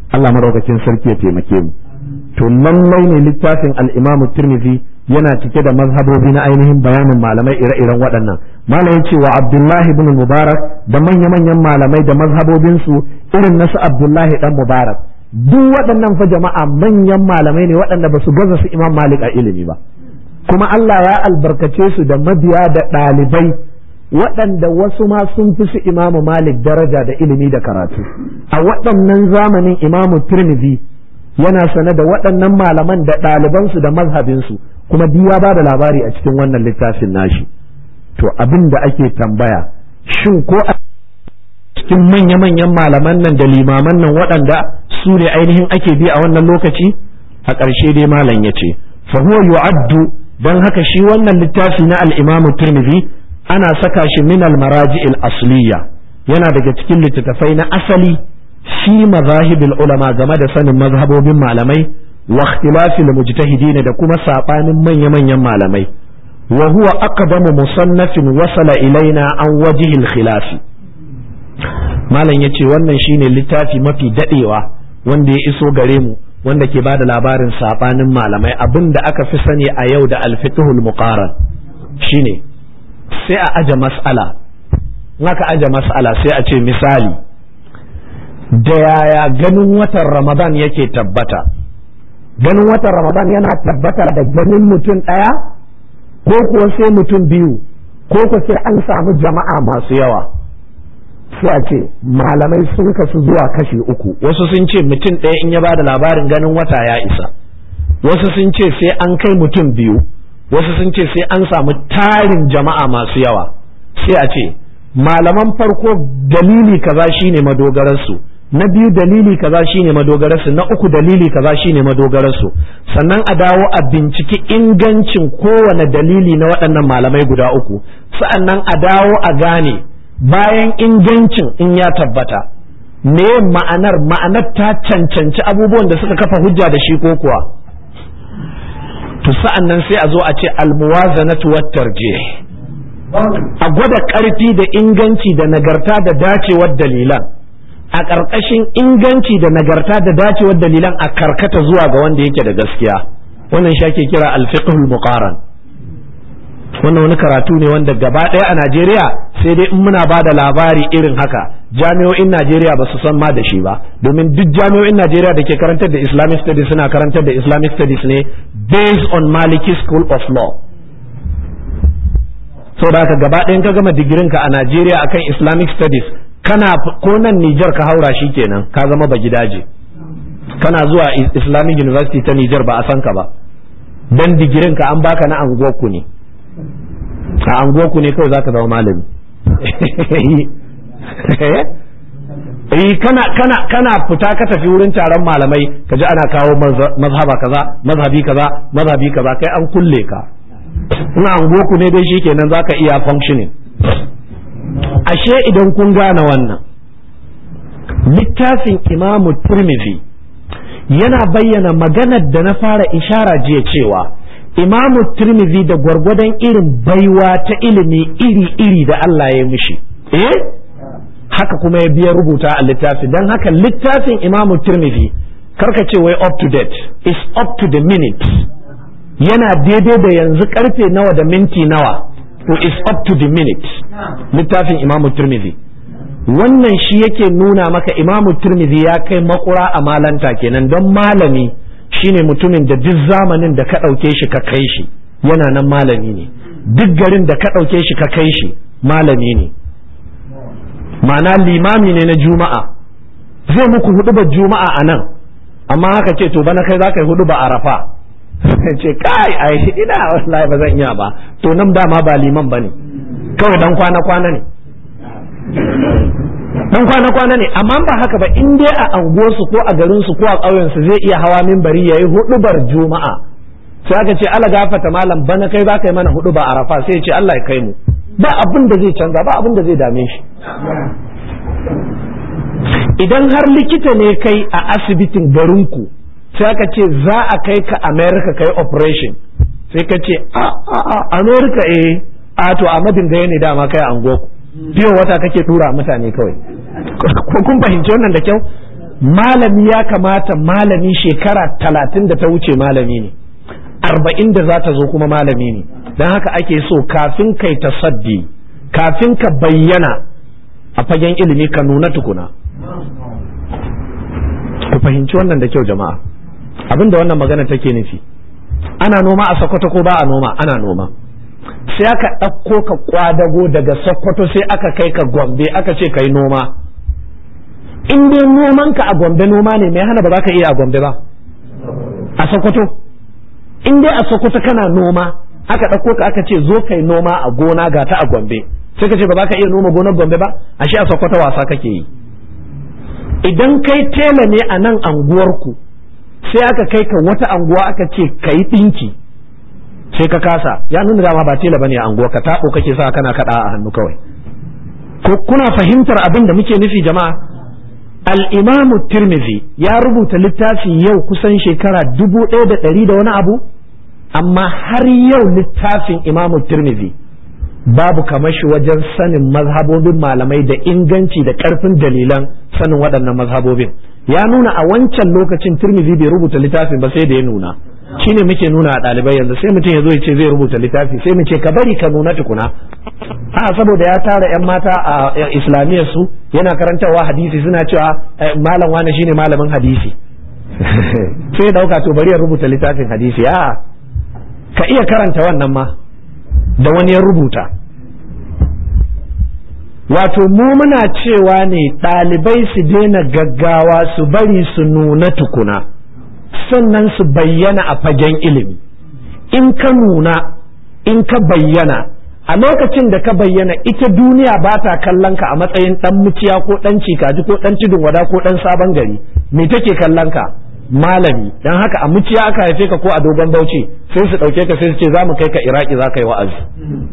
Allah madaukakin sarki ya taimake mu to lallai ne littafin al-Imam Tirmidhi yana cike da mazhabobi na ainihin bayanin malamai ire-iren waɗannan malam ya ce wa Abdullahi ibn Mubarak da manya-manyan malamai da mazhabobinsu irin nasu Abdullahi dan Mubarak duk waɗannan fa jama'a manyan malamai ne waɗanda ba su gaza su Imam Malik a ilimi ba kuma Allah ya albarkace su da mabiya da ɗalibai waɗanda wasu ma sun fi su Imam Malik daraja da ilimi da karatu a waɗannan zamanin Imam Tirmidhi yana sane da waɗannan malaman da ɗalibansu da mazhabinsu kuma duk ya ba da labari a cikin wannan littafin nashi to abin da ake tambaya shin ko a cikin manya-manyan malaman nan da limaman nan waɗanda su ne ainihin ake bi a wannan lokaci a ƙarshe dai malam ya ce fahuwa yu'addu don haka shi wannan littafi na al-imam tirmidhi ana saka shi min al-maraji'il asliya yana daga cikin littattafai na asali fi mazahibil ulama game da sanin mazhabobin malamai wa ikhtilafil mujtahidin da kuma sabanin manya-manyan malamai wa huwa aqdamu musannafin wasala ilaina an wajihil khilafi malam yace wannan shine littafi mafi dadewa wanda ya iso gare mu wanda ke bada labarin sabanin malamai abin da aka fi sani a yau da alfiqhul muqaran shine sai a aje mas'ala in aka aje mas'ala sai a ce misali da yaya ganin watan ramadan yake tabbata ganin watan ramadan yana tabbata da ganin mutum ɗaya ko kuwa sai mutum biyu ko kuwa sai an samu jama'a masu yawa sai a ce malamai sun kasu zuwa kashi uku wasu sun ce mutum ɗaya in ya bada labarin ganin wata ya isa wasu sun ce sai an kai mutum biyu wasu sun ce sai an samu tarin jama'a masu yawa sai a ce malaman farko dalili kaza shine madogararsu na biyu dalili kaza shine madogararsu na uku dalili kaza shine madogararsu sannan a dawo a binciki ingancin kowane dalili na waɗannan malamai guda uku sa'annan a dawo a gane bayan ingancin in ya tabbata me ma'anar ma'anar ta cancanci abubuwan da suka kafa hujja da shi ko kuwa to sa'annan sai a zo a ce almuwazanatu wat tarjih a gwada ƙarfi da inganci da nagarta da dacewar dalilan a ƙarƙashin inganci da nagarta da dacewar dalilan a karkata zuwa ga wanda yake da gaskiya wannan shi ake kira alfiqhul muqaran wannan wani karatu ne wanda gaba ɗaya a Najeriya sai dai in muna ba da labari irin haka jami'o'in Najeriya ba su san ma da shi ba domin duk jami'o'in Najeriya da ke karantar da Islamic studies suna karantar da Islamic studies ne based on Maliki School of Law saboda haka gaba ɗayan ka gama digirinka a Najeriya akan Islamic studies kana ko nan Nijar ka haura shi kenan ka zama ba gidaje kana zuwa Islamic University ta Nijar ba a san ka ba dan digirin ka an baka na anguwarku ne a anguwarku ne kawai zaka zama malami eh kana kana kana fita ka tafi wurin taron malamai ka ji ana kawo mazhaba kaza mazhabi kaza mazhabi kaza kai an kulle ka ina anguwarku ne dai shikenan zaka iya functioning ashe idan kun gane wannan littafin imamu turmizi yana bayyana maganar da na fara ishara jiya cewa imamu turmizi da gwargwadon irin baiwa ta ilimi iri-iri da Allah ya mishi eh haka kuma ya biya rubuta a littafi don haka littafin imamu turmizi karka ce wai up to date is up to the minute yana daidai da yanzu karfe nawa da minti nawa to is up to the minute littafin imamu turmizi wannan shi yake nuna maka imamu turmizi ya kai makura a malanta kenan don malami shine mutumin da duk zamanin da ka ɗauke shi ka kai shi yana nan malami ne duk garin da ka ɗauke shi ka kai shi malami ne ma'ana limami ne na juma'a zai muku hudu juma'a a nan amma haka ce to bana kai za ka yi hudu ba arafa ce kai ai ina wallahi ba zan iya ba to nan dama ba liman ba ne kawai dan kwana kwana ne dan kwana kwana ne amma ba haka ba in dai a anguwarsu ko a garinsu ko a ƙauyensu zai iya hawa minbari yayi hudubar juma'a sai aka ce ala gafata malam bana kai za ka yi mana hudu ba arafa sai ya ce Allah ya kai mu ba abin da zai canza ba abin da zai dame shi idan har likita ne kai a asibitin garinku sai aka ce za a kai ka america kai operation sai ka ce a a a america eh a to a madin gaya ne dama kai an goku biyo wata kake tura mutane kawai ko kun fahimci wannan da kyau malami ya kamata malami shekara talatin da ta wuce malami ne arba'in da za ta zo kuma malami ne don haka ake so kafin kai tasaddi kafin ka bayyana a fagen ilimi ka nuna tukuna ku fahimci wannan da kyau jama'a abinda wannan magana take nufi ana noma a sokoto ko ba a noma ana noma sai aka ɗauko ka kwadago daga sokoto sai aka kai ka gombe aka ce ka yi noma in dai noman ka a gombe noma ne mai hana ba za ka iya a gombe ba a sokoto in dai a sokoto kana noma aka ɗauko ka aka ce zo ka yi noma a gona ga ta a gombe sai ka ce ba za ka iya noma gonar gombe ba ashe a sokoto wasa kake yi idan kai tela ne a nan anguwarku sai aka kai ka wata anguwa aka ce ka yi ɗinki sai ka kasa ya nuna dama ba tela bane a anguwa ka taɓo kake sa kana kaɗa a hannu kawai ko kuna fahimtar abin da muke nufi jama'a al-imamu tirmidhi ya rubuta littafi yau kusan shekara dubu ɗaya da ɗari da wani abu amma har yau littafin imamu tirmidhi babu kamar shi wajen sanin mazhabobin malamai da inganci da ƙarfin dalilan sanin waɗannan mazhabobin ya nuna a wancan lokacin tirmidhi bai rubuta littafin ba sai da ya nuna shine muke nuna a ɗalibai yanzu sai mutum ya zo ya ce zai rubuta littafi sai mu ce ka bari ka nuna tukuna a saboda ya tara yan mata a islamiyyar su yana karantarwa hadisi suna cewa malam wani shine malamin hadisi sai ya dauka to bari ya rubuta littafin hadisi a ka iya karanta wannan ma da wani ya rubuta wato mu muna cewa ne ɗalibai su daina gaggawa su bari su nuna tukuna sannan su bayyana a fagen ilimi in ka nuna in ka bayyana a lokacin da ka bayyana ita duniya ba ta kallon ka a matsayin dan muciya ko dan cikaji ko dan tudun wada ko dan sabon gari me take kallon ka malami dan haka a muciya aka haife ka ko a dogon bauchi sai su dauke ka sai su ce za mu kai ka iraki za ka yi wa'azi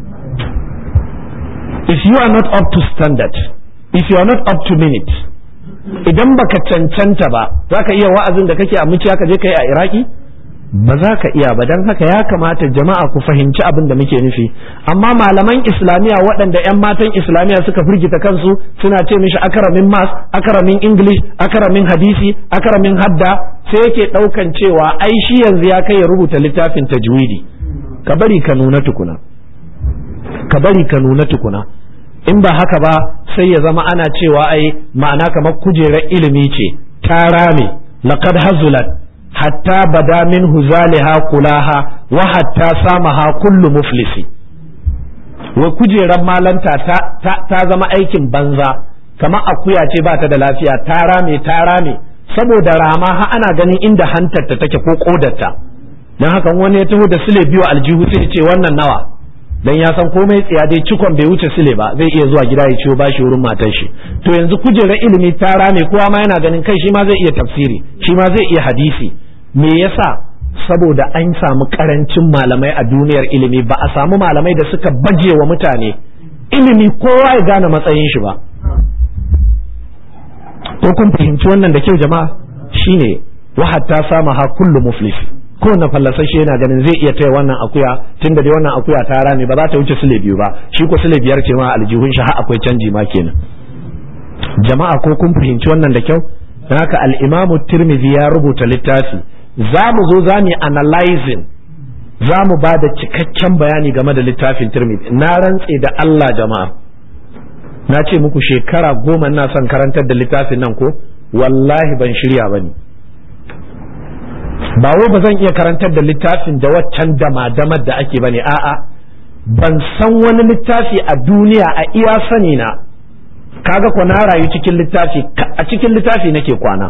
if you are not up to standard if you are not up to minute idan baka cancanta ba za ka iya wa'azin da kake a muciya ka je ka yi a iraki ba za ka iya ba don haka ya kamata jama'a ku fahimci abin da muke nufi amma malaman islamiyya waɗanda 'yan matan islamiyya suka firgita kansu suna ce mishi akaramin mas akaramin english akaramin hadisi akaramin hadda sai yake ɗaukan cewa ai shi yanzu ya kai ya rubuta littafin tajwidi ka bari ka nuna tukuna ka bari ka nuna tukuna in ba haka ba sai ya zama ana cewa ai ma'ana kamar kujerar ilimi ce ta rame laqad hazulat hatta bada min huzaliha kulaha wa hatta samaha kullu muflisi wa kujerar malanta ta, ta, ta zama aikin banza kamar akuya ce ba ta da lafiya ta rame ta rame saboda rama ha ana ganin inda hantar ta take ko kodarta don haka wani ya taho da sile biyu aljihu sai ce wannan nawa dan ya san komai tsiya dai cikon bai wuce sile ba zai iya zuwa gida ya ciwo bashi wurin matar shi to yanzu kujerar ilimi ta rame kowa ma yana ganin kai shi ma zai iya tafsiri shi ma zai iya hadisi me yasa saboda an samu karancin malamai a duniyar ilimi ba a samu malamai da suka baje wa mutane ilimi kowa ya gane matsayin shi ba ko kun fahimci wannan da kyau jama'a shine wa hatta sama ha kullu muflis ko na fallasashe yana ganin zai iya taya wannan akuya tunda dai wannan akuya ta rame ba za ta wuce sule biyu ba shi ko sule biyar ce ma aljihun shi har akwai canji ma kenan jama'a ko kun fahimci wannan da kyau don haka al-imamu tirmidhi ya rubuta littafi za mu zo za mu yi analyzing za mu ba da cikakken bayani game da littafin tirmidhi na rantse da Allah jama'a na ce muku shekara goma na son karantar da littafin nan ko wallahi ban shirya ba ne ba wai ba zan iya karantar da littafin da waccan dama-damar da ake ba ne a'a ban san wani littafi a duniya a iya sani na kaga ko na rayu cikin littafi a cikin littafi nake kwana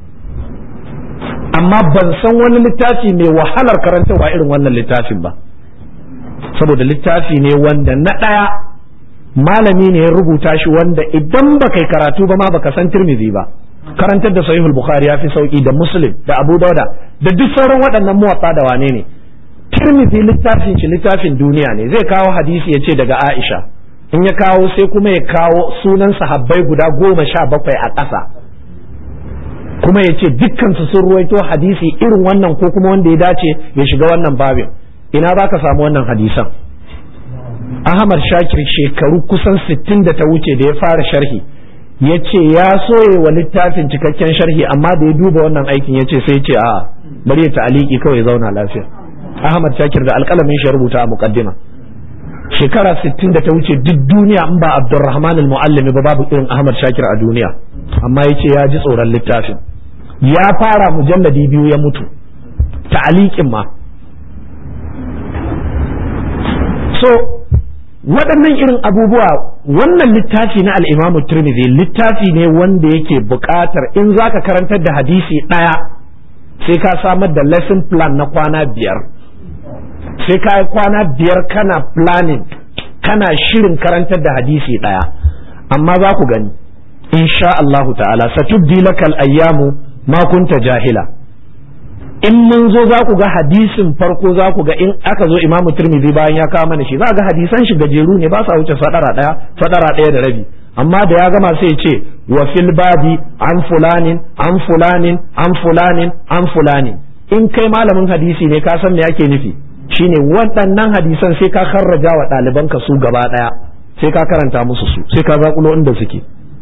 amma ban san wani littafi mai wahalar karantarwa irin wannan littafin ba saboda littafi ne wanda na ɗaya malami ne ya rubuta shi wanda idan ba kai karatu ba ma baka san tirmidhi ba karantar da sahihul bukhari ya fi sauki da muslim da abu dauda da duk sauran waɗannan muwatta da wane ne tirmidhi littafin shi littafin duniya ne zai kawo hadisi ya ce daga aisha in ya kawo sai kuma ya kawo sunan sahabbai guda goma sha bakwai a ƙasa kuma ya ce dukkansu sun ruwaito hadisi irin wannan ko kuma wanda ya dace ya shiga wannan babin ina za ka samu wannan hadisan Ahmad Shakir shekaru kusan sittin da ta wuce da ya fara sharhi ya ce ya soye wa littafin cikakken sharhi amma da ya duba wannan aikin ya ce sai ce a bari ya ta'aliki kawai ya zauna lafiya Ahmad Shakir da alƙalamin shi rubuta a muqaddima shekara 60 da ta wuce duk duniya in ba Abdulrahman al-Muallimi ba babu irin Ahmad Shakir a duniya amma ya ce ya ji tsoron littafin ya fara mujalladi biyu ya mutu ta'alikin ma so waɗannan irin abubuwa wannan littafi na al'imamu turmizi littafi ne wanda yake buƙatar in za ka karantar da hadisi ɗaya sai ka samar da lesson plan na kwana biyar sai ka yi kwana biyar kana planning kana shirin karantar da hadisi ɗaya amma za ku gani insha Allahu ta'ala satubdi lakal ayyamu ma kunta jahila in mun zo za ku ga hadisin farko za ku ga in aka zo imamu turmizi bayan ya kawo mana shi za ga hadisan shi gajeru ne ba sa wuce sadara daya sadara daya da rabi amma da ya gama sai ya ce wa fil babi an fulanin an fulanin an fulanin an fulanin in kai malamin hadisi ne ka san me ake nufi shine waɗannan hadisan sai ka karraja wa ɗalibanka su gaba ɗaya sai ka karanta musu su sai ka zakulo inda suke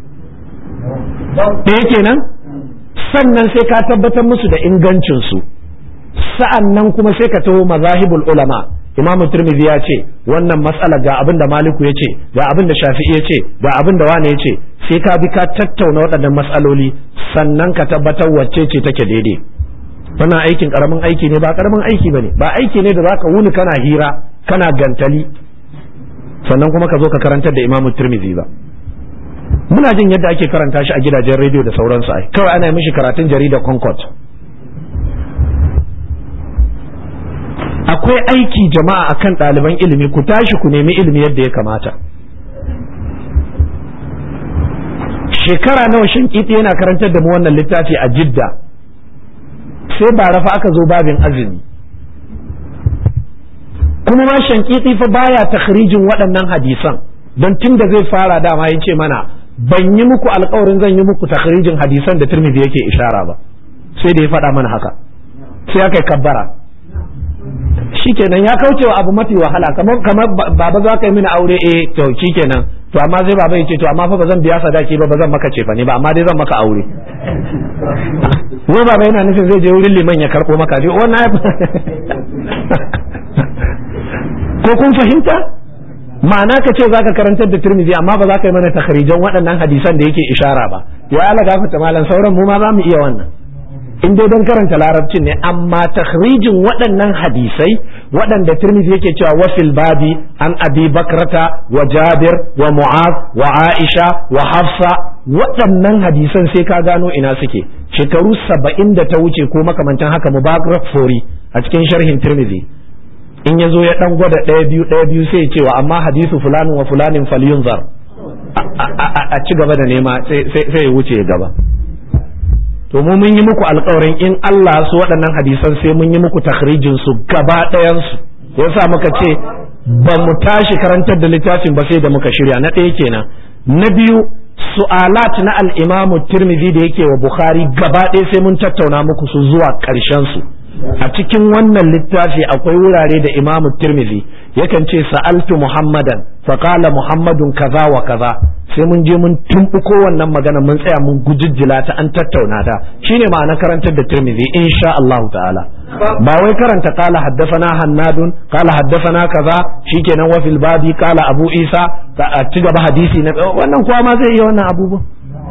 ɗaya kenan sannan sai ka tabbatar musu da ingancinsu sa'an nan kuma sai ka taho mazahibul ulama imam turmizi ya ce wannan matsala ga abin da maliku ya ce ga abin da shafi'i ya ce ga abin da wane ya ce sai ka bi ka tattauna waɗannan matsaloli sannan ka tabbatar wacce ce take daidai wannan aikin karamin aiki ne ba karamin aiki bane ba aiki ne da zaka wuni kana hira kana gantali sannan kuma ka zo ka karantar da imam turmizi ba muna jin yadda ake karanta shi a gidajen rediyo da sauransu ai kawai ana mishi karatun jarida concord akwai aiki jama'a akan ɗaliban ilimi ku tashi ku nemi ilimi yadda ya kamata shekara nawa shinkiti yana karantar da mu wannan littafi a jidda sai ba rafa aka zo babin azumi kuma ma shankiti fa baya takhrijin waɗannan hadisan don tun da zai fara dama ya ce mana ban yi muku alkawarin zan yi muku takhrijin hadisan da turmidi yake ishara ba sai da ya faɗa mana haka sai aka yi kabbara shikenan ya kauce wa abu mafi wahala kamar kamar baba za ka yi mini aure eh to shikenan to amma sai baba ya ce to amma fa ba zan biya sadaki ba ba zan maka cefa ne ba amma dai zan maka aure wai baba yana nufin zai je wurin liman ya karɓo maka dai wannan ko kun fahimta ma'ana ka ce zaka karantar da Tirmidhi amma ba za ka yi mana takharijan waɗannan hadisan da yake ishara ba ya ala gafata malam sauran mu ma za mu iya wannan in dai don karanta larabcin ne amma takhrijin waɗannan hadisai waɗanda Tirmidhi yake cewa wafil babi an abi bakrata wa jabir wa mu'az wa aisha wa hafsa waɗannan hadisan sai ka gano ina suke shekaru saba'in da ta wuce ko makamantan haka mubarak fori a cikin sharhin Tirmidhi in ya zo ya dan gwada ɗaya biyu ɗaya biyu sai ya ce wa amma hadisu fulanin wa fulanin falyunzar a ci gaba da nema sai ya wuce ya gaba to mu mun yi muku alkawarin in Allah su waɗannan hadisan sai mun yi muku takhrijin su gaba ɗayan su yasa muka ce ba mu tashi karantar da littafin ba sai da muka shirya na ɗaya kenan na biyu su'alat na al-Imam Tirmidhi da yake wa Bukhari gaba ɗaya sai mun tattauna muku su zuwa ƙarshen su a cikin wannan littafi akwai wurare da imamu tirmidhi yakan ce sa'altu muhammadan faqala muhammadun kaza wa kaza sai mun je mun tumbuko wannan magana mun tsaya mun gujijjila ta an tattauna ta shine ma'ana karantar da tirmidhi insha Allah ta'ala ba wai karanta qala haddathana hannadun qala haddathana kaza shikenan wa fil babi qala abu isa a ci gaba hadisi na wannan kowa ma zai iya wannan abubuwa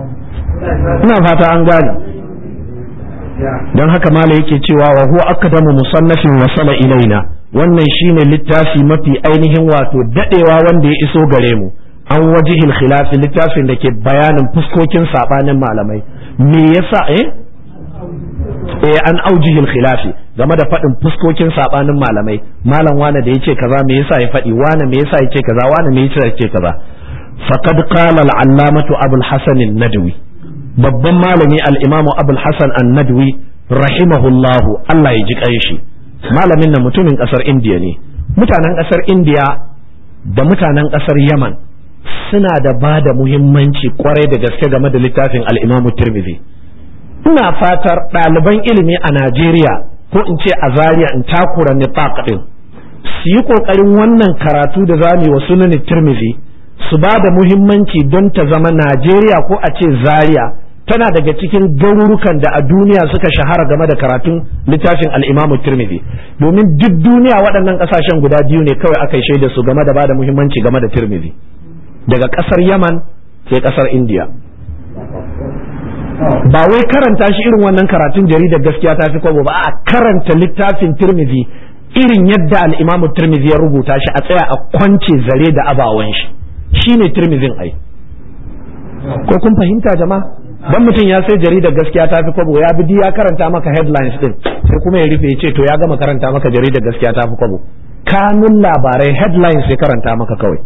ina fata an gane don haka mala yake cewa wa huwa aqdamu musannafin wasala ilaina wannan shine littafi mafi ainihin wato dadewa wanda ya iso gare mu an wajihil khilafi littafin da ke bayanin fuskokin sabanin malamai me yasa eh eh an aujihil khilafi game da faɗin fuskokin sabanin malamai malam wane da yace kaza me yasa ya faɗi wane me yasa yace kaza wane me yasa yace kaza faqad qala al-allamatu abul hasan an-nadwi babban malami al-imamu abul hasan an-nadwi rahimahullahu Allah ya ji kanshi malamin nan mutumin kasar indiya ne mutanen kasar indiya da mutanen kasar yaman suna da ba da muhimmanci kwarai da gaske game da littafin al-imamu tirmidhi ina fatar ɗaliban ilimi a najeriya ko in ce a zaria in takura nifaq din su yi ƙoƙarin wannan karatu da zamu wa sunan tirmidhi su ba da muhimmanci don ta zama Najeriya ko a ce Zaria tana daga cikin garurukan da a duniya suka shahara game da karatun littafin al'imamu Tirmidhi domin duk duniya waɗannan ƙasashen guda biyu ne kawai aka yi shaida su game da ba da muhimmanci game da Tirmidhi daga ƙasar Yaman sai ƙasar India ba wai karanta shi irin wannan karatun jaridar gaskiya ta fi kwabo ba a karanta littafin Tirmidhi irin yadda al'imamu Tirmidhi ya rubuta shi a tsaya a kwance zare da abawan shi shine Tirmidhin ai ko kun fahimta jama'a dan mutum ya sai jaridar gaskiya ta fi kwabo ya bi ya karanta maka headlines din sai kuma ya rufe ya ce to ya gama karanta maka jaridar gaskiya ta fi kwabo kanun labarai headlines ya karanta maka kawai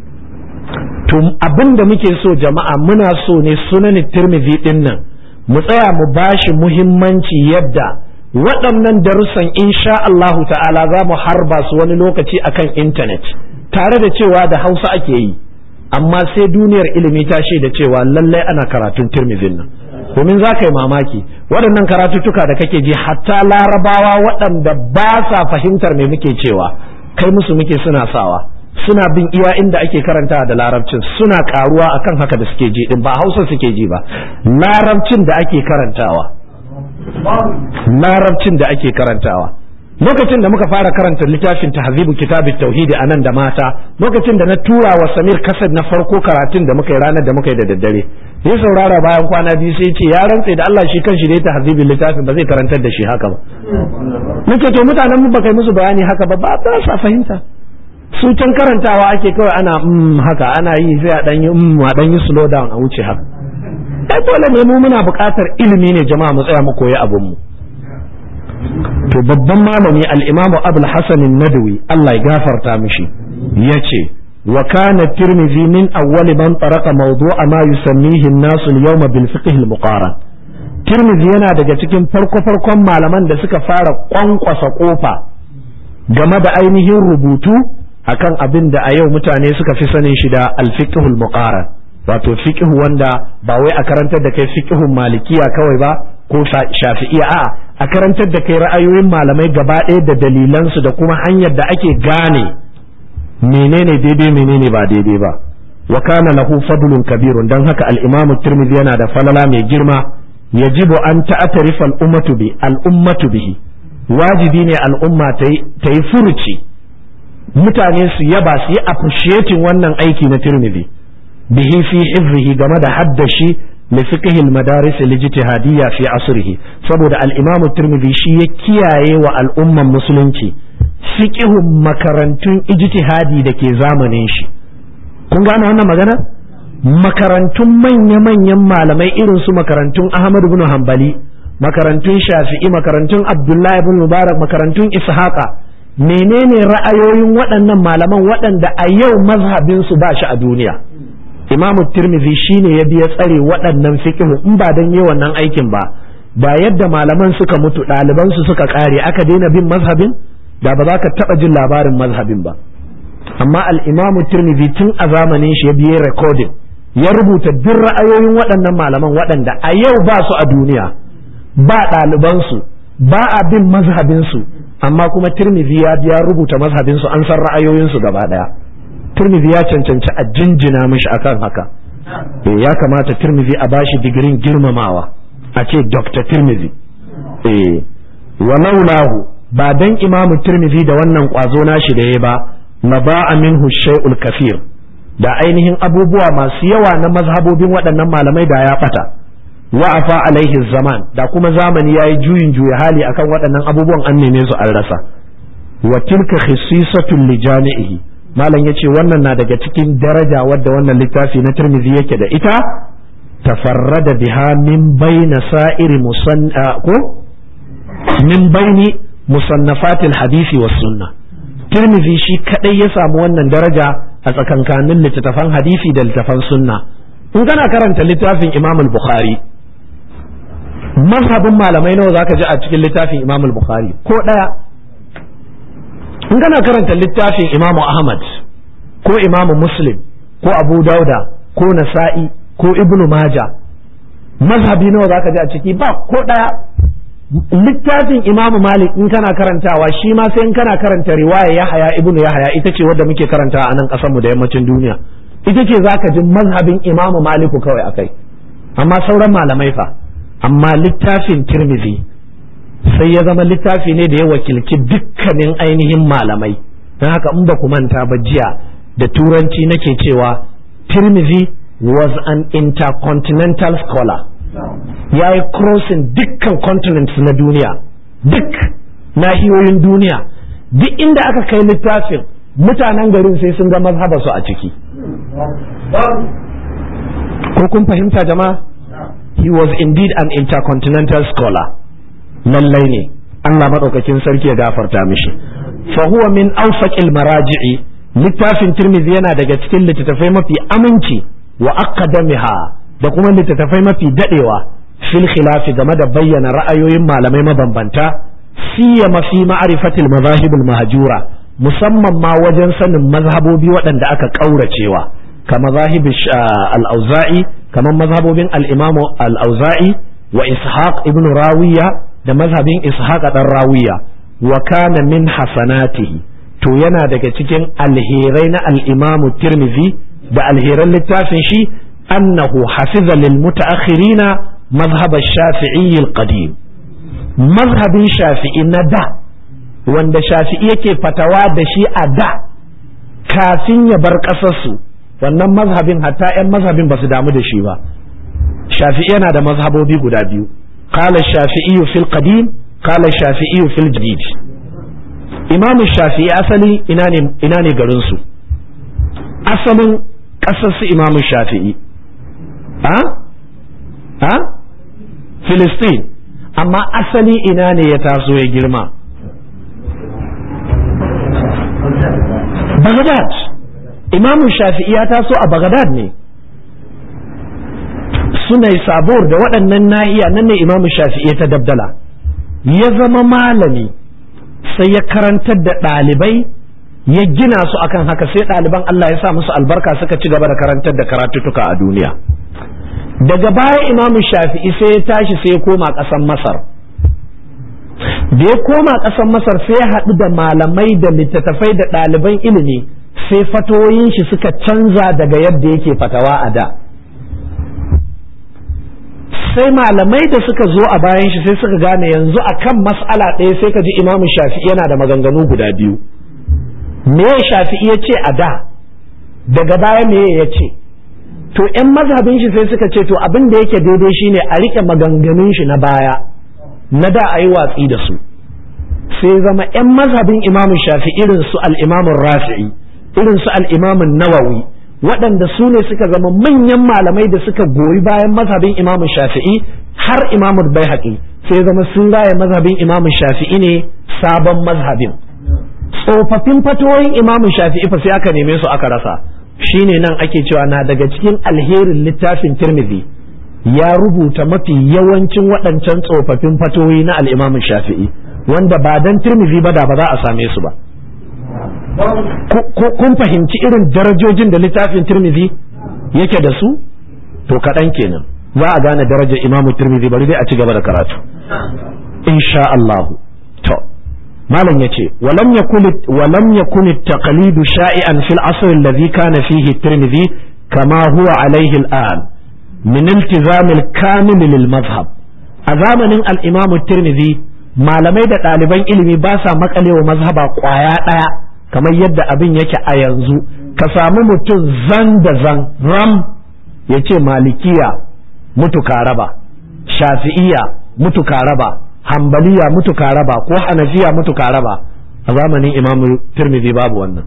to abin da muke so jama'a muna so ne sunan tirmidhi din nan mu tsaya mu bashi muhimmanci yadda waɗannan darussan insha Allahu ta'ala za mu harba su wani lokaci akan intanet tare da cewa da hausa ake yi amma sai duniyar ilimi ta da cewa lallai ana karatun tirmidhin nan domin za ka yi mamaki waɗannan karatuttuka da kake ji hatta larabawa waɗanda ba sa fahimtar me muke cewa kai musu muke suna sawa suna bin iya inda ake karantawa da larabcin suna karuwa akan haka da suke ji din ba hausa suke ji ba larabcin da ake karantawa larabcin da ake karantawa lokacin da muka fara karanta littafin tahzibu kitabit tauhidi a nan da mata lokacin da na tura wa samir kasad na farko karatun da muka yi ranar da muka yi da daddare ya saurara bayan kwana biyu sai ce ya rantse da Allah shi kanshi dai tahzibin littafin ba zai karantar da shi haka ba nace to mutanen mu baka yi musu bayani haka ba ba ba sa fahimta su can karantawa ake kawai ana mm haka ana yi sai a dan yi mm a dan yi slow down a wuce haka ai dole ne mu muna buƙatar ilimi ne jama'a mu tsaya mu koyi abun mu to babban malami al-Imam Abul Hasan an-Nadawi Allah ya gafarta mishi yace wa kana Tirmidhi min awwal man taraqa mawdu'a ma yusammihi an-nas al-yawma bil fiqh al-muqaran Tirmidhi yana daga cikin farko farkon malaman da suka fara kwankwasa kofa game da ainihin rubutu akan abin da a yau mutane suka fi sanin shi da alfiqhul muqaran wato fiqh wanda ba wai a karantar da kai fiqhun malikiya kawai ba ko shafi'iya a a karantar da kai ra'ayoyin malamai gaba ɗaya da dalilansu da kuma hanyar da ake gane menene daidai menene ba daidai ba wa kana lahu fadlun kabirun dan haka al-imamu tirmidhi yana da falala mai girma yajibu an ta'tarifa al-ummatu bi al-ummatu bihi wajibi ne al'umma ta yi furuci mutane su yaba su yi appreciating wannan aiki na tirmidhi bihi fi hifzihi game da haddashi li fiqhi al-madaris al-ijtihadiyya fi asrihi saboda al-imam tirmidhi shi ya kiyaye wa al'umman musulunci fiqhun makarantun ijtihadi da ke zamanin shi kun gane wannan magana makarantun manya-manyan malamai irin su makarantun Ahmad ibn Hanbali makarantun Shafi'i makarantun Abdullahi ibn Mubarak makarantun Ishaqa menene ra'ayoyin waɗannan malaman waɗanda a yau mazhabin su ba shi a duniya Imamu Tirmidhi shine ya biya tsare waɗannan fiqh in ba dan yi wannan aikin ba da yadda malaman suka mutu ɗaliban su suka ƙare aka daina bin mazhabin da ba za ka taɓa jin labarin mazhabin ba amma al-Imamu Tirmidhi tun a zamanin shi ya biye recording ya rubuta duk ra'ayoyin waɗannan malaman waɗanda a yau ba su a duniya ba ɗalibansu ba a bin mazhabinsu amma kuma tirmidhi ya ya rubuta mazhabinsu an san ra'ayoyinsu gaba ɗaya tirmidhi ya cancanci a jinjina mishi akan haka eh ya kamata tirmidhi a bashi digirin girmamawa a ce dr tirmidhi eh walaulahu ba dan imamu tirmidhi da wannan kwazo nashi da ya ba la ba'a minhu shay'ul kafir da ainihin abubuwa masu yawa na mazhabobin waɗannan malamai da ya ɓata wa'afa alaihi zaman da kuma zamani ya yi juyin juya hali akan waɗannan abubuwan an neme su an rasa wa tilka khisisatun li jami'ihi malam yace wannan na daga cikin daraja wadda wannan littafi na Tirmidhi yake da ita tafarrada biha min baina sa'iri musanna ko min baini musannafatil hadisi was sunna Tirmidhi shi kadai ya samu wannan daraja a tsakankanin littattafan hadisi da littattafan sunna in kana karanta littafin Imam al-Bukhari mazhabin malamai nawa zaka ji a cikin littafin Imam al-Bukhari ko daya in kana karanta littafin Imam Ahmad ko Imam Muslim ko Abu Dauda ko Nasa'i ko Ibn Majah mazhabi nawa zaka ji a ciki ba ko daya littafin Imam Malik in kana karantawa shi ma sai in kana karanta riwaya Yahaya ibnu Yahaya ita ce wadda muke karanta a nan kasar mu da yammacin duniya ita ce za ka ji mazhabin imamu maliku kawai akai amma sauran malamai fa amma littafin tirmizi sai ya zama littafi ne da ya wakilci dukkanin ainihin malamai don haka in ba ku manta ba jiya da turanci nake cewa tirmizi was an intercontinental scholar ya yi crossing dukkan continents na duniya duk nahiyoyin duniya duk inda aka kai littafin mutanen garin sai sun ga mazhaba su a ciki ko kun fahimta jama'a he was indeed an intercontinental scholar lallai ne Allah maɗaukakin sarki ya gafarta mishi fa huwa min awsaqil maraji'i littafin tirmidhi yana daga cikin littattafai mafi aminci wa aqdamiha da kuma littattafai mafi dadewa fil khilafi game da bayyana ra'ayoyin malamai mabambanta siyama fi ma'rifatil mazahibul mahjura musamman ma wajen sanin mazhabobi waɗanda aka ƙauracewa kama zahib al-auza'i kamar mazhabobin al-imamu al-auza'i wa ishaq ibn rawiya da mazhabin ishaq dan rawiya wa kana min hasanatihi to yana daga cikin alherai na al-imamu tirmidhi da alheran littafin shi annahu hafiza lil mutaakhirina mazhab ash-shafi'i al-qadim mazhabin shafi'i na da wanda shafi'i yake fatawa da shi a da kafin ya bar ƙasarsu wannan mazhabin hatta 'yan mazhabin ba su damu da shi ba shafi'i yana da mazhabobi guda biyu qala shafi'i fil qadim qala shafi'i fil jadid imamu shafi'i asali ina ne ina ne garin su asalin ƙasar su imamu shafi'i ha ha filistin amma asali ina ne ya taso ya girma Baghdad Imam Shafi'i ya taso a Baghdad ne suna sabor da waɗannan nahiya nan ne Imam Shafi'i ta dabdala ya zama malami sai ya karantar da ɗalibai ya gina su akan haka sai ɗaliban Allah ya sa musu albarka suka ci gaba da karantar da karatuttuka a duniya daga baya Imam Shafi'i sai ya tashi sai ya koma ƙasar Masar da ya koma ƙasar masar sai ya haɗu da malamai da littattafai da ɗaliban ilimi sai fatoyin shi suka canza daga yadda yake fatawa a da sai malamai da suka zo a bayan shi sai suka gane yanzu akan mas'ala ɗaya sai ka ji imamu shafi'i yana da maganganu guda biyu me shafi'i ya ce a da daga baya me ya ce to 'yan mazhabin shi sai suka ce to abin da yake daidai shine a riƙe maganganun shi na baya na da a yi watsi da su sai zama 'yan mazhabin imamu shafi irin su al'imamun rafi'i irin su al'imamun nawawi waɗanda su ne suka zama manyan malamai da suka goyi bayan mazhabin imamu shafi'i har imamu bai sai zama sun raya mazhabin imamu shafi'i ne sabon mazhabin tsofaffin fatoyin imamu shafi'i fa sai aka neme su aka rasa shine nan ake cewa na daga cikin alherin littafin tirmidhi ya rubuta mafi yawancin waɗancan tsofaffin fatoyi na al'imamin shafi'i wanda ba dan tirmizi ba da ba za a same su ba kun fahimci irin darajojin da littafin tirmizi yake da su to kaɗan kenan za a gane darajar imamu tirmizi bari dai a ci gaba da karatu insha Allahu to malam yace walam yakun walam yakun at-taqlidu sha'ian fil asr alladhi kana fihi at-tirmidhi kama huwa alayhi al-an min iltizam al-kamil lil madhhab a zamanin al-imam at-tirmidhi malamai da ɗaliban ilimi ba sa makalewa mazhaba kwaya ɗaya kamar yadda abin yake a yanzu ka samu mutum zan da zan ram ya ce malikiya mutu raba shafi'iya mutu raba hambaliya mutu raba ko hanafiya mutu raba a zamanin imam tirmidhi babu wannan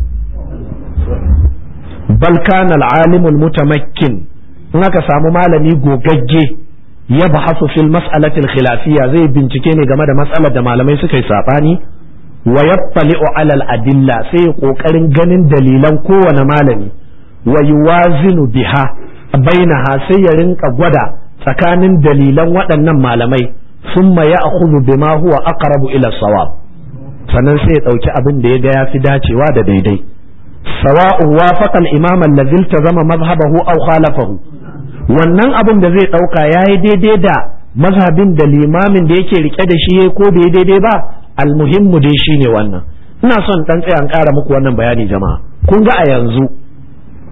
bal kana al-alim al-mutamakkin in aka samu malami gogagge ya bahasu fil mas'alatil khilafiyya zai bincike ne game da matsalar da malamai suka yi sabani wa yattali'u alal adilla sai ya kokarin ganin dalilan kowane malami wa yuwazinu biha bainaha sai ya rinka gwada tsakanin dalilan waɗannan malamai summa ya'khudhu bima huwa aqrabu ila sawab sannan sai ya dauki abin da ya ga yafi dacewa da daidai sawa'u wafaqa al-imam alladhi iltazama madhhabahu aw khalafahu wannan abin da zai dauka yayi daidai da mazhabin da limamin da yake rike da shi ko bai daidai ba almuhimmu dai shine wannan ina son dan tsaya an ƙara muku wannan bayani jama'a kun ga a yanzu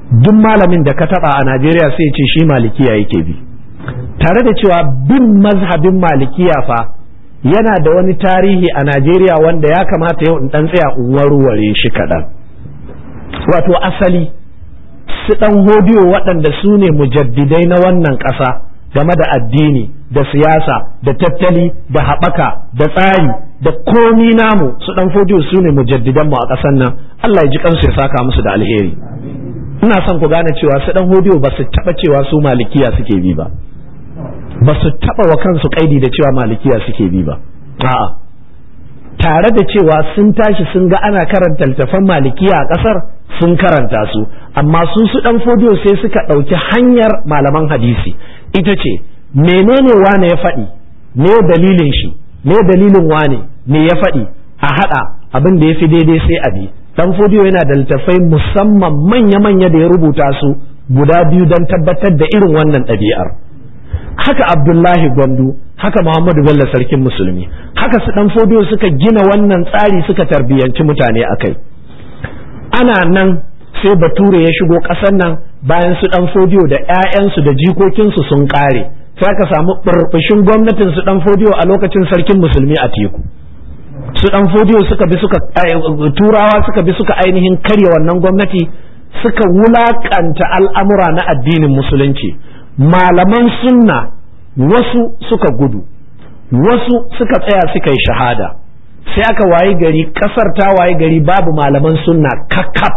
duk malamin da ka taba a Najeriya sai ce shi malikiya yake bi tare da cewa bin mazhabin malikiya fa yana da wani tarihi a Najeriya wanda ya kamata yau in dan tsaya in warware shi kaɗan wato asali su dan hodiyo waɗanda su ne mujaddidai na wannan ƙasa game da addini da siyasa da tattali da haɓaka da tsari da komi namu su dan hodiyo su ne mujaddidanmu a ƙasar nan Allah ya ji kansu ya saka musu da alheri ina son ku gane cewa su dan hodiyo ba su taɓa cewa su malikiya suke bi ba ba su taɓa wa kansu kaidi da cewa malikiya suke bi ba a'a tare da cewa sun tashi sun ga ana karanta littafan malikiya a ƙasar sun karanta su amma su su dan fodiyo sai suka ɗauki hanyar malaman hadisi ita ce menene wane ya faɗi me dalilin shi me dalilin wane me ya faɗi a haɗa abin da ya fi daidai sai a bi dan fodiyo yana da littafai musamman manya-manya da ya rubuta su guda biyu don tabbatar da irin wannan ɗabi'ar haka abdullahi gwandu haka muhammadu bello sarkin musulmi haka su dan fodiyo suka gina wannan tsari suka tarbiyyanci mutane a kai ana nan sai bature ya shigo ƙasar nan bayan su dan fodiyo da 'ya'yansu da jikokinsu sun ƙare sai aka samu burbushin gwamnatin su dan fodiyo a lokacin sarkin musulmi a teku su dan fodiyo suka bi suka turawa suka bi suka ainihin karya wannan gwamnati suka wulakanta al'amura na addinin musulunci malaman sunna wasu suka gudu wasu suka tsaya suka yi shahada sai aka wayi gari kasar ta wayi gari babu malaman sunna kakkaf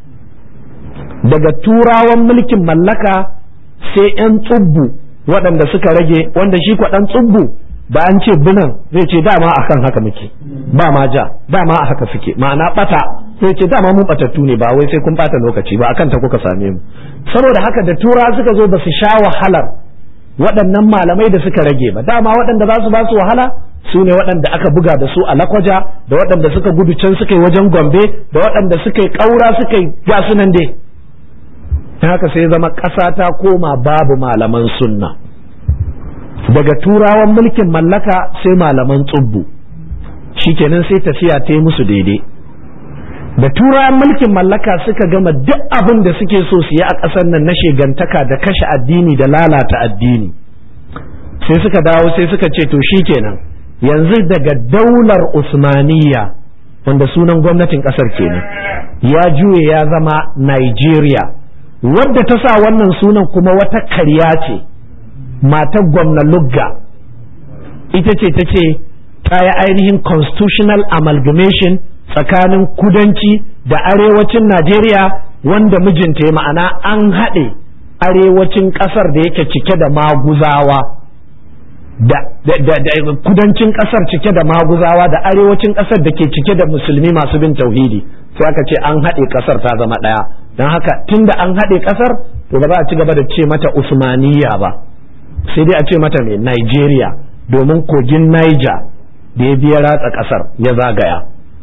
daga turawan mulkin mallaka sai 'yan tsubbu waɗanda suka rage wanda shi kwaɗan tsubbu ba an ce binan zai ce dama akan haka muke ba ma ja dama a haka suke ma'ana bata zai ce dama mun batattu ne ba wai sai kun bata lokaci ba akan ta kuka same mu saboda haka da tura suka zo ba su sha wahalar waɗannan malamai da suka rage ba dama waɗanda za su ba su wahala su ne waɗanda aka buga da su a lakwaja da waɗanda suka gudu can suka yi wajen gombe da waɗanda suka yi ƙaura suka yi gasu nan dai haka sai zama ƙasa ta koma babu malaman sunna daga turawan mulkin mallaka sai malaman tsubbu shikenan sai tafiya ta yi musu daidai da turawan mulkin mallaka suka gama duk abin da suke so su yi a ƙasar nan na shegantaka da kashe addini da lalata addini sai suka dawo sai suka ce to shikenan yanzu daga daular usmaniya wanda sunan gwamnatin ƙasar kenan ya juye ya zama Nigeria wadda ta sa wannan sunan kuma wata karya ce matar gwamna lugga ita ce ta ce ta yi ainihin constitutional amalgamation tsakanin kudanci da arewacin najeriya wanda mijinta ya ma'ana an haɗe arewacin ƙasar da yake cike da maguzawa da, kudancin ƙasar cike da maguzawa da arewacin ƙasar da ke cike da musulmi masu bin tauhidi sai aka ce an haɗe ƙasar ta zama ɗaya don haka tunda an haɗe ƙasar to ba za a ci gaba da ce mata usmaniya ba sai dai a ce mata mai Nigeria domin kogin Niger da ya biya ratsa ƙasar ya zagaya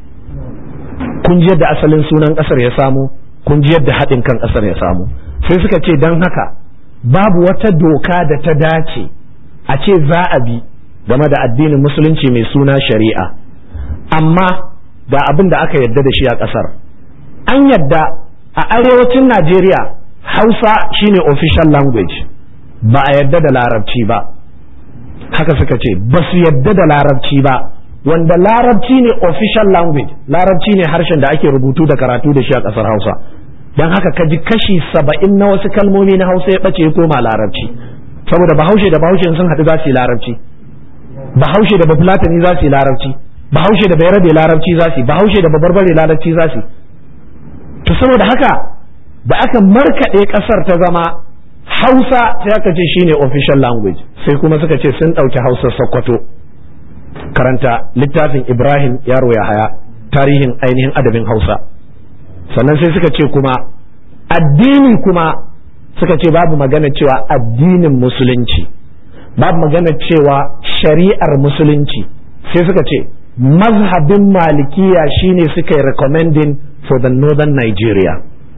kun ji yadda asalin sunan ƙasar ya samu kun ji yadda haɗin kan ƙasar ya samu sai suka ce don haka babu wata doka da ta dace a ce za a bi game da addinin musulunci mai suna shari'a amma ga abin da aka yadda da shi a ƙasar an yadda a arewacin Najeriya Hausa shine official language ba a yadda da larabci ba haka suka ce ba su yadda da larabci ba wanda larabci ne official language larabci ne harshen da ake rubutu da karatu da shi a ƙasar hausa don haka ka ji kashi saba'in na wasu kalmomi na hausa ya ɓace ya koma larabci saboda bahaushe da bahaushe sun haɗu za su yi larabci bahaushe da bafulatani za su yi larabci bahaushe da bayarabe larabci za su yi bahaushe da babarbare larabci za su yi to saboda haka da aka markaɗe ƙasar ta zama hausa sai aka ce shine official language sai kuma suka ce sun ɗauki hausa sokoto karanta littafin ibrahim yaro ya haya tarihin ainihin adabin hausa sannan sai suka ce kuma addini kuma suka ce babu magana cewa addinin musulunci babu magana cewa shari'ar musulunci sai suka ce mazhabin malikiya shine suka yi recommending for the northern nigeria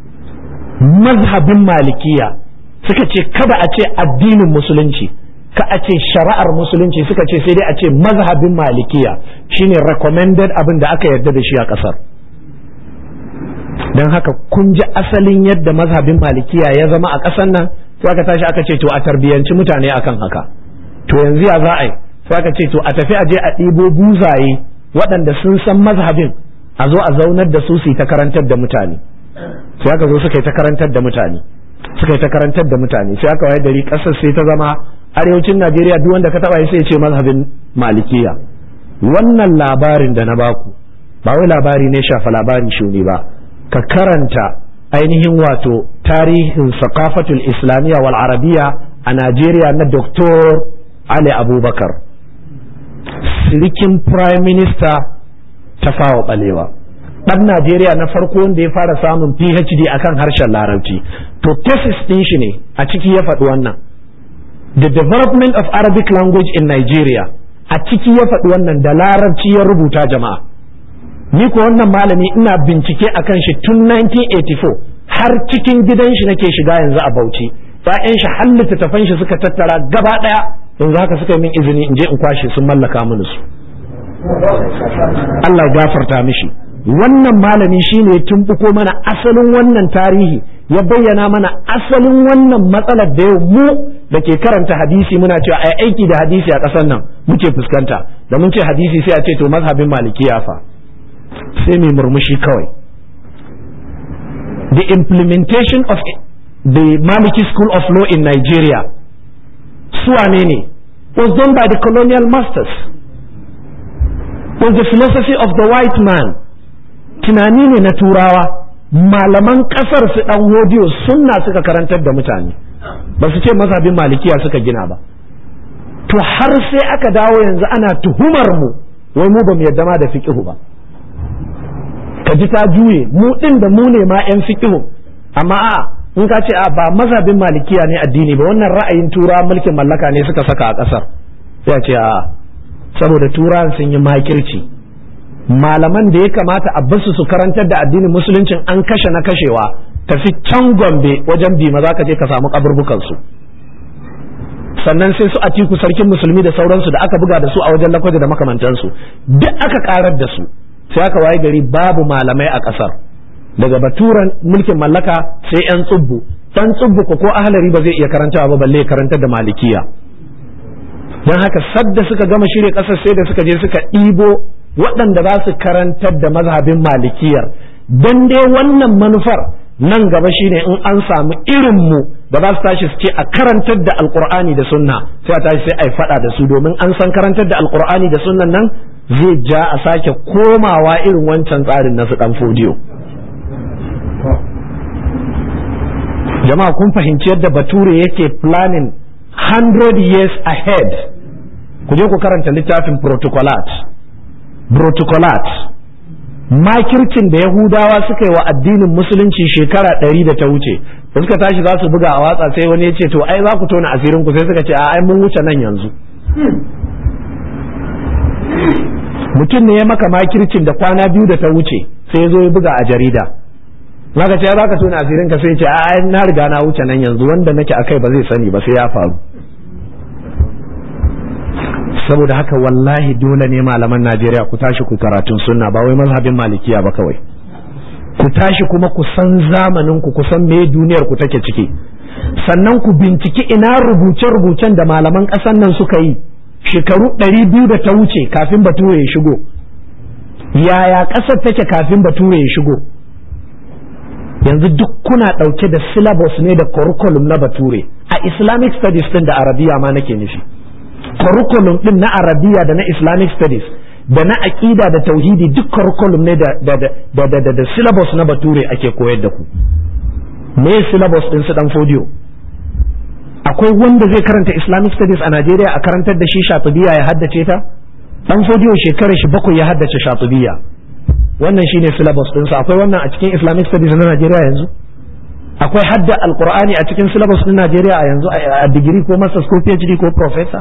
mazhabin malikiya suka ce kada a ce addinin musulunci ka a ce shari'ar musulunci suka ce sai dai a ce mazhabin malikiya shine recommended abin da aka yarda da shi a kasar don haka kun ji asalin yadda mazhabin malikiya ya zama a ƙasar nan sai aka tashi aka ce to a tarbiyyanci mutane akan haka to yanzu ya za a yi sai aka ce to a tafi a je a ɗibo buzaye waɗanda sun san mazhabin a zo a zaunar da su su yi ta karantar da mutane sai aka zo suka yi ta karantar da mutane suka yi ta karantar da mutane sai aka waye gari ƙasar sai ta zama arewacin Najeriya duk wanda ka taba sai ya ce mazhabin malikiya wannan labarin da na baku ba wai labari ne shafa labari shuni ba ka karanta ainihin wato tarihin sakafatul islamiyya wal arabiya a Najeriya na Dr. Ali Abubakar sirikin prime minister ta fawa balewa ɗan Najeriya na farko wanda ya fara samun PhD akan harshen larabci to thesis ɗin shi ne a ciki ya faɗi wannan the development of Arabic language in Nigeria a ciki ya faɗi wannan da larabci ya rubuta jama'a ni ko wannan malami ina bincike akan shi tun 1984 har cikin gidan shi nake shiga yanzu a Bauchi ƴaƴan shi har littattafan shi suka tattara gaba ɗaya yanzu haka suka yi min izini in je in kwashe sun mallaka mini su Allah ya gafarta mishi wannan malami shine ya tumbuko mana asalin wannan tarihi ya bayyana mana asalin wannan matsalar da yau mu da ke karanta hadisi muna cewa ai aiki da hadisi a ƙasar nan muke fuskanta da mun ce hadisi sai a ce to mazhabin malikiya fa sai mai murmushi kawai the implementation of the Maliki School of Law in Nigeria suwane ne was done by the colonial masters was the philosophy of the white man tunani ne na turawa malaman kasar su dan hodiyo sunna suka karantar da mutane ba su ce mazhabin malikiya suka gina ba to har sai aka dawo yanzu ana tuhumar mu wai mu ba mu yadda ma da fiqhu ba ka ji ta juye mu din da mu ne ma yan fiqhu amma a in ka ce a ba mazhabin malikiya ne addini ba wannan ra'ayin tura mulkin mallaka ne suka saka a kasar sai a ce a saboda turawan sun yi makirci malaman da ya kamata a basu su karantar da addinin musuluncin an kashe na kashewa tafi can gombe wajen bima za ka je ka samu kaburbukansu sannan sai su atiku sarkin musulmi da sauransu da aka buga da su a wajen lakwaje da makamantansu duk aka karar da su sai aka waye gari babu malamai a kasar daga baturan mulkin mallaka sai yan tsubbu dan tsubbu ko ko ahlari ba zai iya karantawa ba balle karantar da malikiya don haka sadda suka gama shirya kasar sai da suka je suka ɗibo waɗanda za su karantar da mazhabin malikiyar don dai wannan manufar nan gaba shine in an samu irinmu da za su tashi su ce a karantar da alkur'ani da sunna sai a tashi sai a yi faɗa da su domin an san karantar da alkur'ani da sunnan nan zai ja a sake komawa irin wancan tsarin na su ɗan fodiyo jama'a kun fahimci yadda bature yake planning 100 years ahead ku je ku karanta littafin protocolat protocolat makircin da yahudawa suka yi wa addinin musulunci shekara ɗari da ta wuce da suka tashi za su buga a watsa sai wani ya ce to ai za ku tona asirin ku sai suka ce a ai mun wuce nan yanzu mutum ne ya maka makircin da kwana biyu da ta wuce sai ya zo ya buga a jarida zaka ce za ka tona asirin ka sai ce a ai na riga na wuce nan yanzu wanda nake akai ba zai sani ba sai ya faru saboda haka wallahi dole ne malaman Najeriya ku tashi ku karatun sunna ba wai mazhabin malikiya ba kawai ku tashi kuma ku san zamanin ku ku san me duniyar ku take ciki sannan ku binciki ina rubuce-rubucen da malaman ƙasar nan suka yi shekaru ɗari biyu da ta wuce kafin bature ya shigo yaya ƙasar take kafin bature ya shigo yanzu duk kuna ɗauke da syllabus ne da curriculum na bature a islamic studies ɗin da arabiya ma nake nufi curriculum din na arabiya da na islamic studies da na aƙida da tauhidi duk curriculum ne da da da da da syllabus na bature ake koyar da ku me syllabus din su dan fodiyo akwai wanda zai karanta islamic studies a Najeriya a karantar da shi shatubiya ya haddace ta dan fodiyo shekarar shi bakwai ya haddace shatubiya wannan shine syllabus din sa akwai wannan a cikin islamic studies na Najeriya yanzu akwai hadda alqur'ani a cikin syllabus din Najeriya a yanzu a digiri ko masters ko PhD ko professor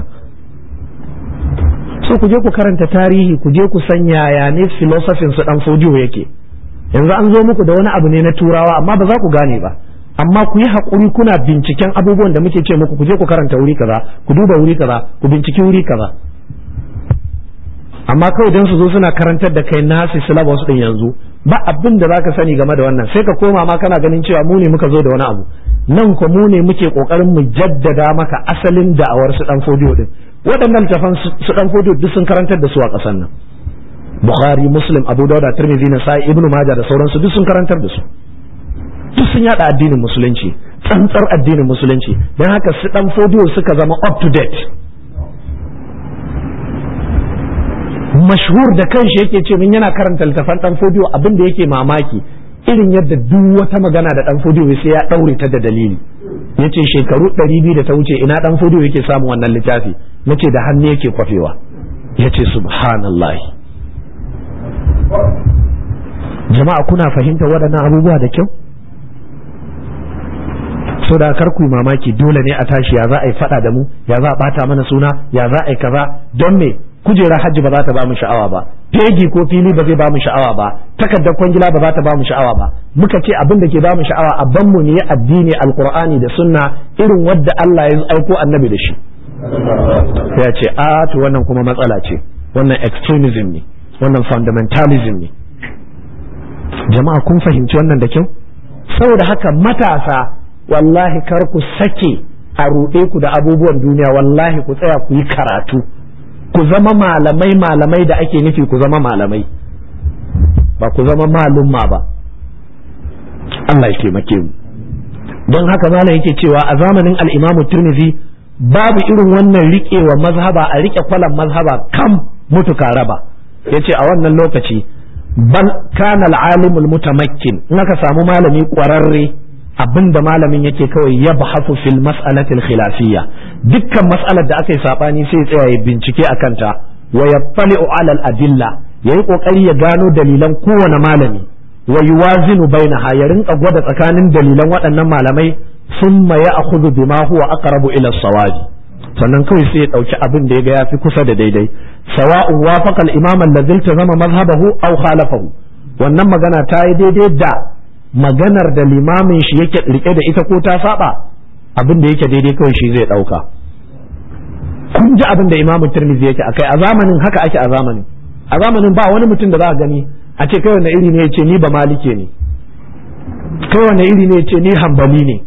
so ku je ku karanta tarihi ku je ku san yaya ne filosofin su dan fodiyo yake yanzu an zo muku da wani abu ne na turawa amma ba za ku gane ba amma ku yi haƙuri kuna binciken abubuwan da muke ce muku ku je ku karanta wuri kaza ku duba wuri kaza ku binciki wuri kaza amma kawai don su zo suna karantar da kai nasi syllabus din yanzu ba abin da zaka sani game da wannan sai ka koma ma kana ganin cewa mu ne muka zo da wani abu nan ko mu ne muke kokarin mu jaddada maka asalin da'awar su dan fodiyo din waɗannan tafan su dan fodiyo duk sun karantar da su a ƙasar nan Bukhari Muslim Abu Dawud Tirmidhi Nasa'i Ibn Majah da sauransu duk sun karantar da su duk sun yada addinin musulunci tsantsar addinin musulunci don haka su dan fodiyo suka zama up to date mashhur da kanshi yake ce min yana karanta littafan dan fodiyo abin da yake mamaki irin yadda duk wata magana da dan fodiyo sai ya daure ta da dalili yace shekaru 200 da ta wuce ina dan fodiyo yake samun wannan littafi nace da hannu yake kwafewa yace subhanallah jama'a kuna fahimta waɗannan abubuwa da kyau so da kar ku mamaki dole ne a tashi ya za a yi fada da mu ya za a bata mana suna ya za a yi kaza don me kujerar hajji ba za ta ba mu sha'awa ba fegi ko fili ba zai ba mu sha'awa ba takardar kwangila ba za ta ba mu sha'awa ba muka ce abin da ke ba mu sha'awa a ban mu ne addini alqur'ani da sunna irin wadda Allah ya aiko annabi da shi ya ce a to wannan kuma matsala ce wannan extremism ne wannan fundamentalism ne jama'a kun fahimci wannan da kyau saboda haka matasa wallahi kar ku sake a ruɗe ku da abubuwan duniya wallahi ku tsaya ku yi karatu ku zama malamai malamai da ake nufi ku zama malamai ba ku zama malumma ba Allah ya taimake mu don haka malam yake cewa a zamanin al-Imam Tirmidhi babu irin wannan riƙewa mazhaba a riƙe kwalan mazhaba kam mutuka raba yace a wannan lokaci bal kana al-alimul mutamakkin in aka samu malami ƙwararre abinda malamin yake kawai ya bahafu fil mas'alatil khilafiyya dukkan mas'alar da aka yi sabani sai ya tsaya ya bincike a kanta wa yattali'u alal adilla yayi kokari ya gano dalilan kowane malami wa yuwazinu bainaha ya rinka gwada tsakanin dalilan waɗannan malamai thumma ya'khudhu bima huwa aqrabu ila sawabi sannan kawai sai ya dauki abin da ya ga yafi kusa da daidai sawa'un wafaqa al-imam alladhi zama mazhabahu aw khalafahu wannan magana ta yi daidai da maganar da limamin shi yake rike da ita ko ta saba abin da yake daidai kawai shi zai dauka kun ji abin da imamu tirmidhi yake akai a zamanin haka ake a zamanin a zamanin ba wani mutum da za a gani a ce kai wani iri ne yace ni ba malike ne kai wani iri ne yace ni hambali ne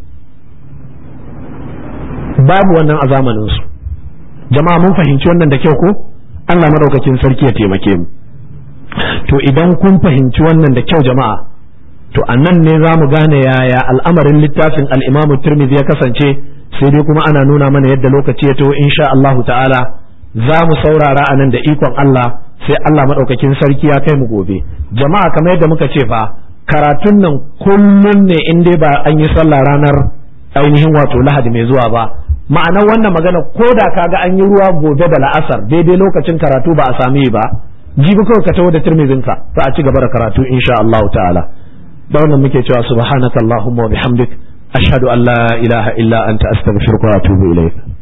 babu wannan a zamanin su jama'a mun fahimci wannan da kyau ko Allah madaukakin sarki ya taimake mu to idan kun fahimci wannan da kyau jama'a to a nan ne za mu gane yaya al'amarin littafin al'imamu turmizi ya kasance sai dai kuma ana nuna mana yadda lokaci ya to insha Allahu ta'ala za mu saurara a nan da ikon Allah sai Allah maɗaukakin sarki ya kai mu gobe jama'a kamar yadda muka ce fa karatun nan kullum ne in dai ba an yi sallah ranar ainihin wato lahadi mai zuwa ba ma'anar wannan magana ko da kaga an yi ruwa gobe da la'asar daidai lokacin karatu ba a sami ba jibi kawai ka taho da turmizinka za a ci gaba da karatu insha Allahu ta'ala da wannan muke cewa subhanaka allahumma wa bihamdik ashhadu an la ilaha illa anta astaghfiruka wa atubu ilayk